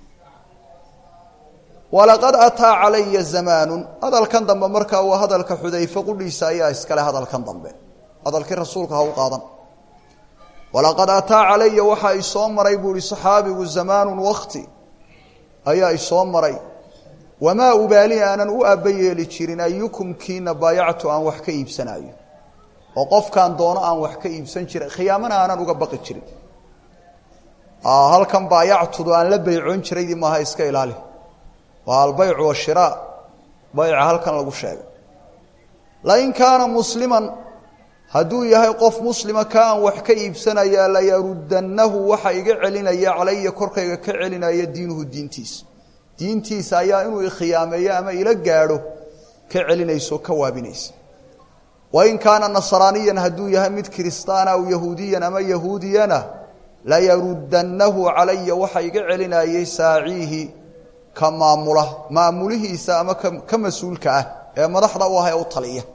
walaqad ataa calaya zamaanu hadalkan dambe markaa waa hadalka xudayfe qudhiisa ayaa iskale hadalkan dambe hadalkii rasuulka ha u qaadan walaqad ataa calaya waxaa isoo maray buu ihi saxaabigu zamaanun wakti ayaa isoo maray wamaa ubaali aanan u aabba yeeli jirin ayukum kiina baayactu aan wax ka iibsanaayo oo qofkaan doono aan wax ka iibsan jirin khiyaamana aanan uga baqi jirin halkan baayactudu aan la baycoon jiraydii maaha iska ilaali waa albaycu washiraa bayca halkan lagu sheegay lain kaana musliman hadduu yahay qof muslima ka aan wax ka iibsanayaa layaruddannahu waxa iga celinaya calaya korkayga ka celinaya diinuhu diintiisa diintiisa ayaa inuu ikhiyaameeyo ama ila gaadho ka celinayso ka waabinaysa wain kaana nasraaniyan hadduu yahay mid kiristaana aw yahuudiyan ama yahuudiyana layaruddannahu calaya waxa iga celinayay saaciihi ka maamula maamulihiisa ama ka mas-uulka ah ee madaxda u ah ee u taliya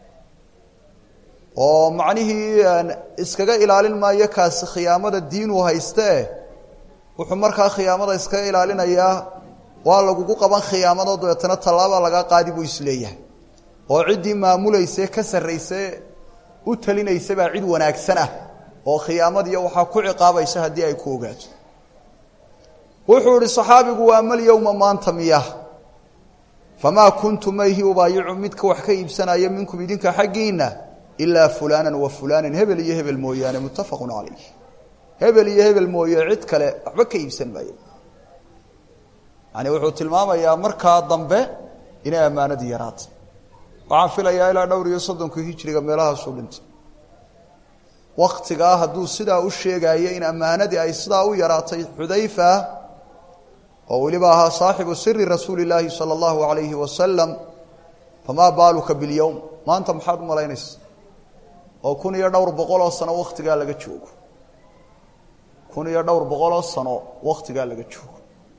oo macnihii iskaga ilaalin maayo kaasi khiyaamada diinuu haystee wuxuu markaa khiyaamada iskaga ilaalinayaa waa lagugu qaban khiyaamado dabeetana tallaaba lagaa qaadi buu isleeyahay oo ciddii maamulayse ka sarrayse u talinaysa baa cid wanaagsan ah oo khiyaamadiiyo waxaa ku ciqaabaysa haddii ay ku ogaato wuxuu ihi saxaabigu waa malyowma maanta miya famaa kuntu mayhi ubaayicu midka wax ka iibsanaya minkum idinka xaggiinna ilaa fulaanan wa fulaanan hebel iyo hebel mooyaane muttafaqun calayh hebel iyo hebel mooye cid kale waxba ka iibsan maayo yani wuxuu tilmaamayaa markaa dambe inay ammaanadii yaraatay waxaan filayaa ilaa dhowr iyo soddonkii hijriga meelahaasuu dhintay waktigaa hadduu sidaa u sheegaayo in ammaanadii ay sidaa u yaraatay xudayfa oo weliba ahaa saaxibu siri rasuuli illaahi sala allahu alayhi wasalam famaa baaluka bilyowm maanta maxaad u malaynaysa oo kun iyo dhowr boqoloo sano wakhtigaa laga joogo kun iyo dhowr boqoloo sano wakhtigaa laga joogo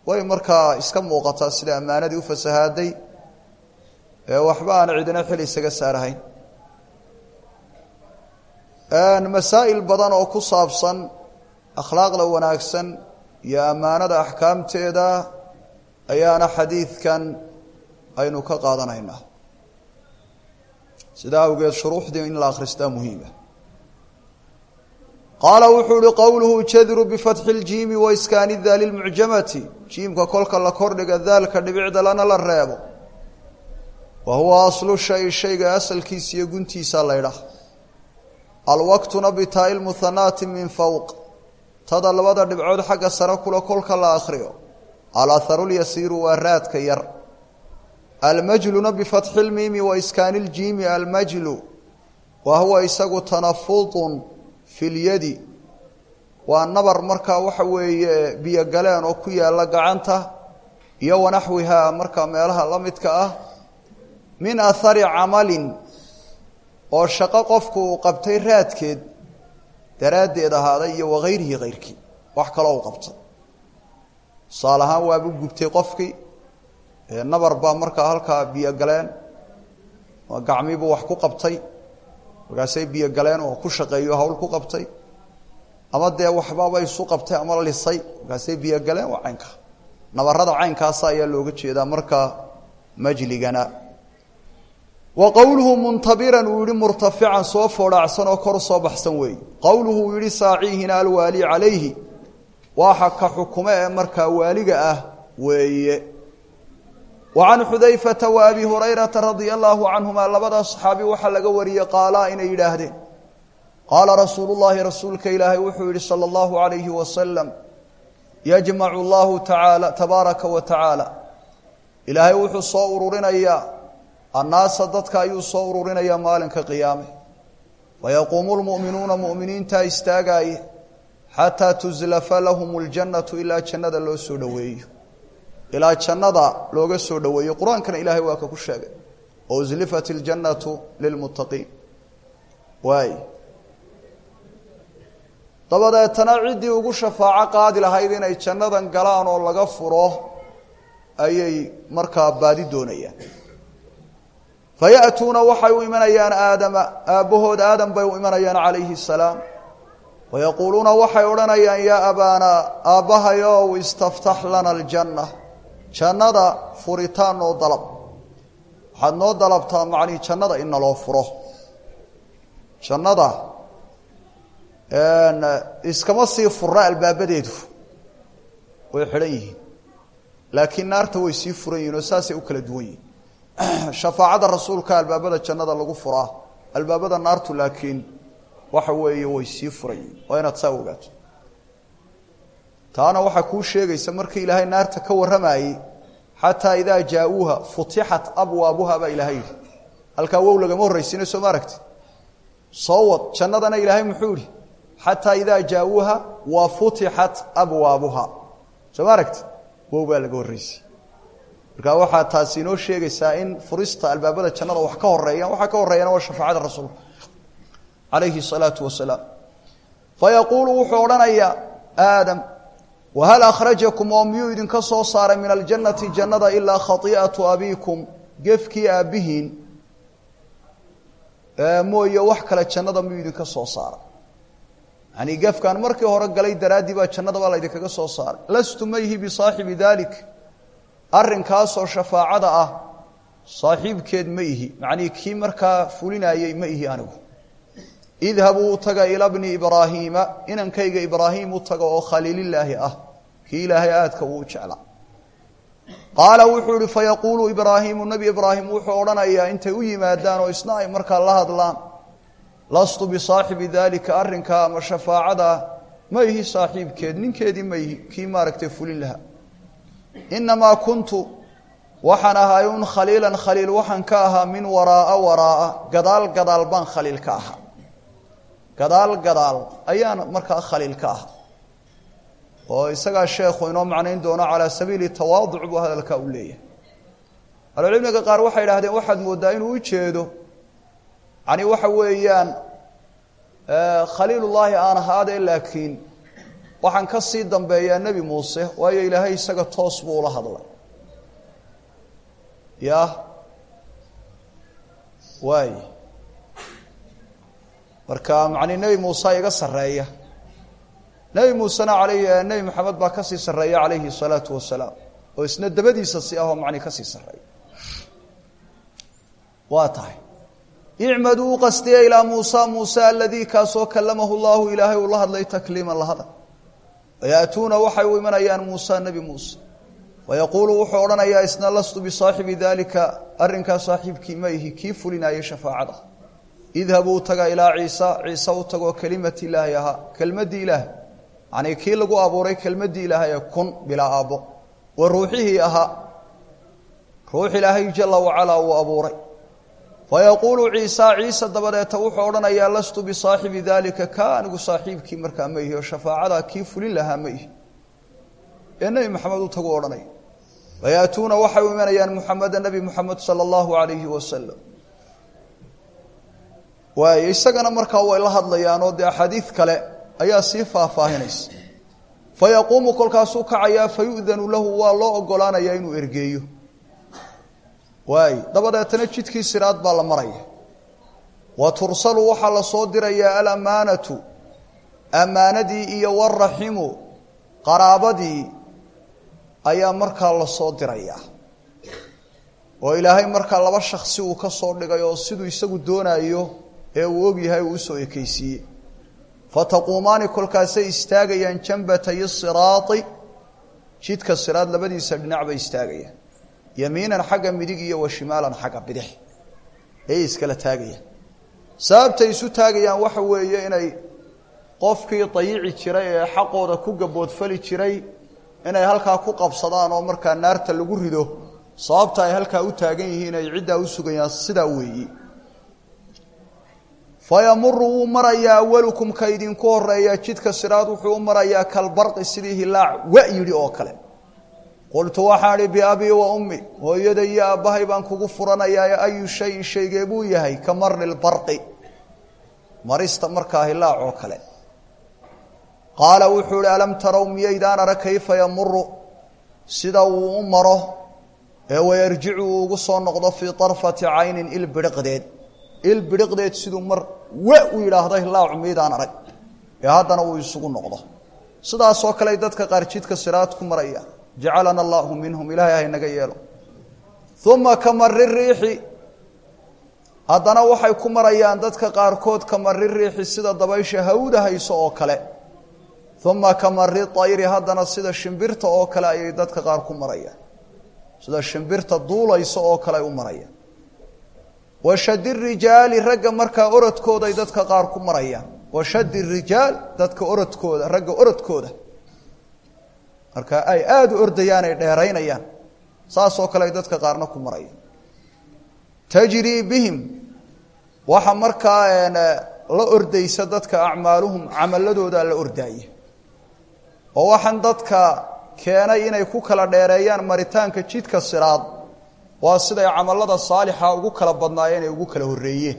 way markaa iska muuqataa sida ammaanadii u fasahaaday ee waxba aan cidina xil isaga saarahayn masaa'il badan oo ku saabsan akhlaaqda wanaagsan iyo ammaanada axkaamteeda ayaana xadiidkan aynu ka qaadanaynaa sidaa awgeed shuruuxdii in la akhristaa muhiima qaala wuxuu ihi qowluhu jadru bifatxi اljiimi waiskaani daali lmucjamati jiimka kolka la kordhiga daalka dhibicda lana la reebo wa huwa aslu shay shayga asalkiisa iyo guntiisa laydhah alwaqtuna bitaa'i lmuhanaati min fowq tada labada dhibcood xagga sare kula kolka la akhriyo alaharu lyasiiru waa raadka yar almajluna bifatxi lmiimi waiskaani ljiimi almajlu wa huwa isagu tanafudun fi lyadi waa nabar markaa waxa weeye biyo galeen oo ku yaalla gacanta iyo wanaxwihaa markaa meelaha la midka ah min ahari camalin oo shaqo qofku uu qabtay raadkeed daraaddeed ahaaday iyo wakayrihi kayrkii wax kaloo u qabtay tusaale ahaan waabu gubtay qofkii nabar baa markaa halkaa biyo galeen gacmiibuu wax ku qabtay markaasay biyo galeen oo ku shaqeeyo hawl ku qabtay ama dee waxbaba isu qabtay ama lisay markaasay biyo galeen waa caynka nabarada caynkaasa ayaa looga jeedaa markaa majligana wa qowluhu muntabiran uu yihi murtafican soo foodhaacsan oo kor soo baxsan weeye qowluhu uu yihi saaciihina alwaali calayhi waxa ka xukume ee markaa waaliga ah weeye wa can xudayfata wa abi hurayrata radia allaahu canhuma labada saxaabi waxaa laga wariyey qaalaa inay yidhaahdeen qaala rasuulu llaahi rasuulka ilaahay wuxuu yihi sala allahu alayhi wasalam yajmacu allahu tacaala tabaaraka wa tacaala ilaahay wuxuu soo ururinayaa annaasa dadka ayuu soo ururinayaa maalinka qiyaame wayaquumu lmu'minuuna mu'miniintaa istaagaaye xataa tuslafa lahum ljannatu ilaa jannada loo soo dhoweeyo ilaa jannada looga soo dhoweeyo qur-aankana ilaahay waa ka ku sheegay waslifat اljannatu lilmuttaqiin waay dabadeetana ciddii ugu shafaaco qaadi lahayd inay jannadan galaan oo laga furo ayay markaa baadi doonayaan faya'tuuna waxay u imanayaan aadama aabbahood aadam bay u imanayaan calayhi الsalaam wayaquuluuna waxay odhanayaan yaa abaanaa aabbahayow istaftax lana aljanna jannada furitaan noo dalab waxaad noo dalabtaa macnii jannada in naloo furo jannada iskama sii fura albaabadeedu way xidhan yihiin laakiin naarta way sii furan yihin oo saasay u kala duwan yihin shafaacada rasuulka albaabada jannada lagu furaa albaabada naartu laakiin waxa weeye way sii furan yihin waa inaad saa ogaato taana waxaa kuu sheegaysa markii ilaahay naarta ka warramayey xataa idaa jaa-uuha futixat abwaabuha baa ilaahay yidhi halkaa wow lagama horraysiina soo ma aragti soo wad jannadana ilaahay muxuu yihi xataa idaa jaa-uuha wa futixat abwaabuha soo ma aragti wow baa laga horraysay markaa waxaa taasi inoo sheegaysaa in furista albaabada jannada wax ka horeeyaan waxaa ka horreeyana waa shafaacada rasuulka calayhi الsalaatu wasalaam fayaquulu wuxuu odhanayaa aadam wahal akhrajakum oo miyuu idinka soo saaray min aljannati jannada ilaa khai'atu abiikum gefkii aabbihiin mooye wax kale jannada miyuu idinka soo saaray yani gefkaan markii hore galay daraaddii baa jannada baa laydinkaga soo saaray lastu mayhi bisaaxibi dalik arrinkaasoo shafaacada ah saaxiibkeed ma ihi macnii kii markaa fulinayey ma ihi anigu idhabuu u taga ila bni ibraahiima inankayga ibraahim u taga oo khaliililaahi ah kii ilaahay aadka uu jeclaa qaala wuxuu ihi fayaquulu ibraahiimu nebi ibraahim wuxuu odhanayaa intay u yimaadaan oo isna ay markaa la hadlaan lastu bisaaxibi daalika arrinkaa ama shafaacadaa ma ihi saaxiibkeed ninkeedii ma ihi kii maaragtay fulin lahaa inamaa kuntu waxaan ahay un khaliilan khaliil waxaan ka ahaa min waraaa waraaa gadaal gadaal baan khaliil ka ahaa gadaal gadaal ayaan markaa khaliil ka ah oo isagaa sheekhu inoo macnayn doono calaa sabiili tawaaduc buu hadalkaa u leeyahay ahlucilmiga qaar waxay idhahdeen waxaad mooddaa inuu ujeedo yani waxa weeyaan khaliilullaahi aan ahaadee laakiin waxaan ka sii dambeeyaa nebi muuse waayo ilaahay isaga toos buu ula hadlay ya waay marka macni nebi muuse iga sarreeya nebi muusena alayh nebi maxamed baa kasii sarreeya calayhi الsalaatu wasalaam oo isna dabadiisa si ahoo macni kasii sarreeya waa tahay icmaduu u qastiya ilaa muusa muuse aladii kaasoo kalamahu llahu ilaahay uu la hadlay takliiman la hadal wayaatuuna waxay u imanayaan muusa nebi muuse wayaquulu wuxuu odhanayaa isna lastu bisaaxibi dalika arrinkaa saaxiibkii ma ihi kii fulinaayay shafaacada idhabuu taga ilaa ciisa ciise u tagoo kelimati ilaahay ahaa kelmaddii ilaahay yanii kii lagu abuuray kelmaddii ilaahay ee kun bilaa aabbo wa ruuxihii ahaa ruux ilaahay jala wacalaa uu abuuray fayaquulu ciisa ciise dabadeeta wuxuu odhanayaa lastu bisaaxibi dalika ka anigu saaxiibkii markaa ma ihi oo shafaacadaa kii fulin lahaa ma ihi ee nebi maxamed u tagu odhanaya wayaatuuna waxay u imanayaan muxameda nebi muxamed sala allahu alayhi wasalam waayo isagana markaa way la hadlayaan oo dee axaadiid kale ayaa sii faahfaahinaysa fayaquumu kolkaasuu kacayaa fayu'danu lahu waa loo ogolaanayaa inuu ergeeyo waay dabadeetana jidkii siraad baa la maraya wa tursalu waxaa la soo dirayaa alamaanatu ammaanadii iyo waraximu qaraabadii ayaa markaa la soo dirayaa oo ilaahay markaa laba shaksi uu ka soo dhigay oo siduu isagu doonayo ee uu ogyahay uu usoo ekeysiiyey fataquumaani kolkaasay istaagayaan jambatay siraai jidka siraad labadiisa dhinac bay istaagayaan yamiinan xagga midig iyo wa shimaalan xagga bidix ayay iskala taagayaan sababtay isu taagayaan waxa weeye inay qofkii dayici jiray ee xaqooda ku gaboodfali jiray inay halkaa ku qabsadaan oo markaa naarta lagu rido sababta ay halkaa u taagan yihiin ay ciddaa u sugayaan sidaa weeyi fayamuru wuu marayaa awalukum ka idinku horeeya jidka siraad wuxuu u marayaa kalbarqi sidii hilaac wa yidhi oo kale qultu waxaan idhi biabii wa ummi hooyada iyo aabbahay baan kugu furanayaa ayu shayin shaygee buu yahay ka marni lbarqi marista markaa hilaac oo kale qaala wuxuu ihi alam tarow miyaydaan arag kayfa yamuru sida uu u maro ee wayarjicu uu ugu soo noqdo fii arfati caynin il bidhiqdeed il bidhiqdeed siduu mar wa u yidhaahdo hilaacu miydaan arag ee haddana uu isugu noqdo sidaasoo kale dadka qaar jidka siraad ku maraya jacalana allahu minhum ilaahay haynaga yeelo uma kamari riixi haddana waxay ku marayaan dadka qaarkood kamari riixi sida dabaysha hawda hayso oo kale uma kamari ayri haddana sida shimbirta oo kale ayay dadka qaar ku marayaan sida shimbirta duulaysa oo kale ay u marayaan washadi rijaali ragga markaa orodkooday dadka qaar ku marayaan washadi rijaal dadka orodkooda ragga orodkooda marka ay aada u ordayaan ay dheeraynayaan saasoo kale ay dadka qaarna ku marayaan tajrii bihim waxa markaa la ordaysa dadka acmaaluhum camaladoodaa la ordaaya oo waxaan dadka keenay inay ku kala dheereeyaan maritaanka jidka siraad waa siday camalada saalixa ugu kala badnaayeen ay ugu kala horreeyeen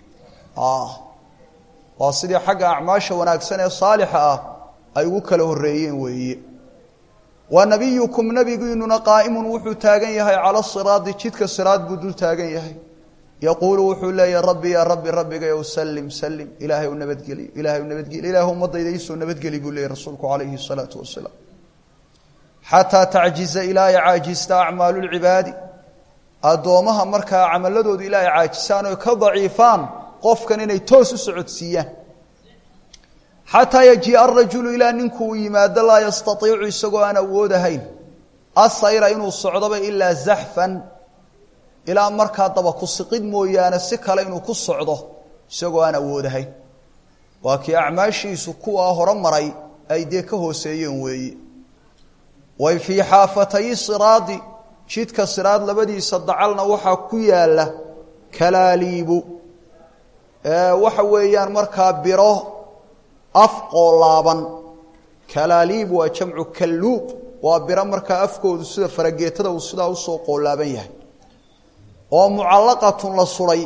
waa sidii xagga acmaasha wanaagsan ee saalixa ah ay ugu kala horreeyeen weeye wa nabiyukum nabigiinuna qaa'imun wuxuu taagan yahay cala siraadi jidka siraad buu dul taagan yahay yaquulu wuxuu leeyahay rabbi yaa rabbi rabbigayow sallim sallim ilaahay u nabadgeliyo ilahay u nabadgeliyo ilaah ummadayda iisoo nabadgeli buu leeyahy rasuulku calayhi salaatu wasalaam xataa tacjiza ilaa ay caajista acmaalu lcibaadi addoomaha markaa camaladoodu ilaa ay caajisaan oo ka daciifaan qofkan inay toos u socodsiiyaan xataa yajiia arajulu ilaa ninkuu yimaado laa yastaiicu isagoo aan awoodahayn asayra inuu socdoba ilaa zaxfan ilaa markaa daba ku siqid mooyaane si kale inuu ku socdo isagoo aan awoodahayn waa kii acmaashiisu kuwaa hore maray ay dee ka hooseeyeen weeye way fii xaafatay siraadi jidka siraad labadiisa dacalna waxaa ku yaala kalaaliibu waxa weeyaan markaa biro af qoolaaban kalaaliib waa jamcu kalluub waa biro markaa afkoodu sida farageetada uu sidaa usoo qoolaaban yahay oo mucallaqatun la suray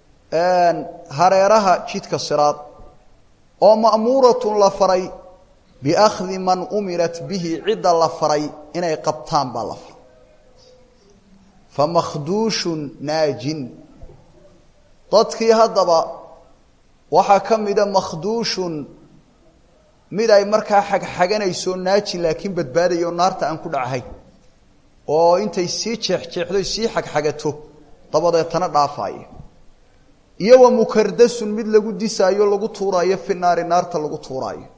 hareeraha jidka siraad oo ma'muuratun la faray biakhdi man umirat bihi cidda la faray inay qabtaan baa la faray famakhduushun naajin dadkii haddaba waxaa ka mida makhduushun mid ay markaa xagxaganayso naajin laakiin badbaadayo naarta aan ku dhacahayn oo intay sii jeexjeexdo sii xagxagato dabadeetana dhaafaayo iyo wa mukardasun mid lagu disaayo lagu tuuraayo fi naari naarta lagu tuuraayo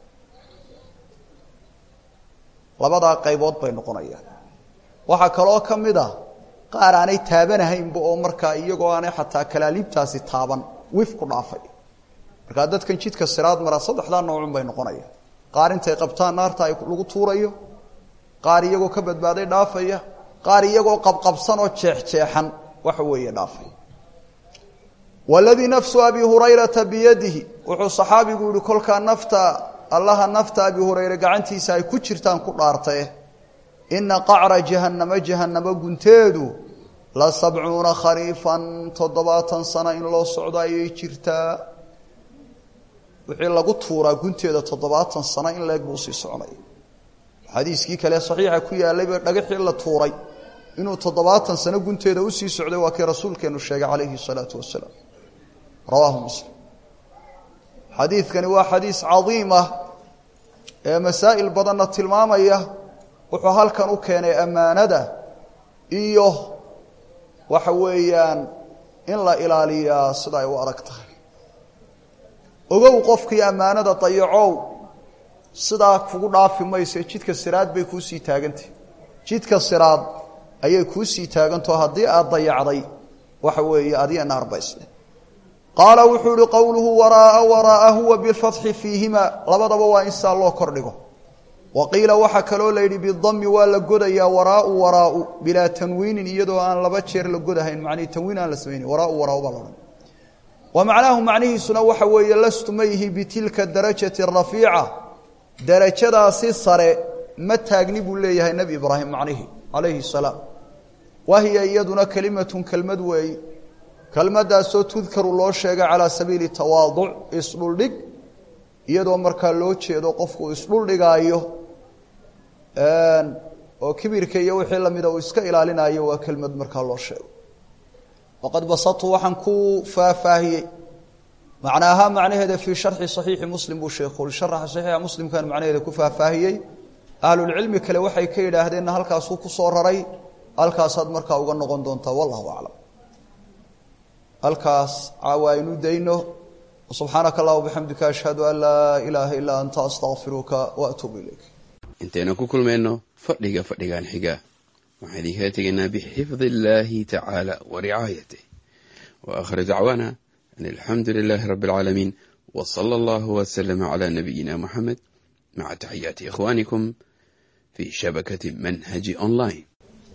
labadaa qaybood bay noqonayaan waxaa kaloo ka mid a qaar aanay taabanahaynba oo markaa iyagoo aanay xataa kalaaliibtaasi taaban wif ku dhaafay markaa dadkan jidka siraad mara saddexdaa noocun bay noqonayaan qaar intay qabtaan naarta ay lagu tuurayo qaar iyagoo ka badbaaday dhaafaya qaar iyagoo qabqabsan oo jeexjeexan waxa weeye dhaafaya waladii nafsu abi hurayrata biyadihi wuxuu saxaabigu yihi kolkaa nafta allaha nafta abi hurayre gacantiisa ay ku jirtaan ku dhaartae ina qacra jahannama jahannamo gunteedu la sabcuuna khariifan toddobaatan sano in loo socdo ayay jirtaa wixii lagu tuuraa gunteeda toddobaatan sano in leeg buu usii soconaya xadiiskii kale saxiixa ku yaalayba dhagaxii la tuuray inuu toddobaatan sano gunteeda usii socday waa kii rasuulkeenu sheegay calayhi salaatu wasalaam rawaahu muslim xadiidkani waa xadiis cadiim ah ee masaa'il badanna tilmaamaya wuxuu halkan u keenay ammaanada iyo waxa weeyaan in la ilaaliyaa sida ay u adag tahay ogow qofkii ammaanada dayacow sidaa kugu dhaafi mayse jidka siraad bay kuusii taagantahy jidka siraad ayay kuusii taagantao haddii aad dayacday waxa weeye adiga naarbaysle qaala wuxuu ihi qowluhu waraaa waraaa huwa bifatxi fiihima labadaba waa in saa loo kordhigo wa qiila waxaa kaloo la yidhi bidami waa la godayaa waraau waraau bilaa tanwiinin iyadoo aan laba jeer la godahayn macnihi tanwiin aan la samaynayn waraau waraau baa laodhan wa macnaahu macnihiisuna waxa weeye lastu ma yihi bitilka darajati rafiica darajadaasi sare ma taagni buu leeyahay nebi ibraahim macnihi calayhi salaam wahiya iyaduna kelimatun kelmad weey kelmaddaasoo tudkaru loo sheegay calaa sabiili tawaaduc isdhuldhig iyadoo markaa loo jeedo qofku isdhuldhigaayo oo kibirka iyo wixii lamida uu iska ilaalinayo waa kelmad markaa loo sheego waqad basatu waxaan ku faahfaahiyey macnaaha macnaheeda fii sharxi صaxiixi muslim buu sheekhu sharaxa saxiixa muslimkan macnaheeda ku faahfaahiyey ahlulcilmi kale waxay ka yidhaahdeenna halkaasuu ku soo raray halkaasaad markaa uga noqon doontaa wallahu aclam halkaas caawa aynu dayno subxaanaka allah bixamdika ashhadu an laa ilaaha ilaa anta astaqfiruka waatuubu ilayk intaynu ku kulmayno fadhiga fadhigan xiga waxaan idinkala tegaynaa bixifdi illaahi tacaala wa ricaayatih wa aakhir dacwaana an alxamdu lilaahi rabbi alcaalamiin wa sala allahu wasalama calaa nabiyina muxamed maca taxiyaati ikhwaanikum fii shabakati manhaji online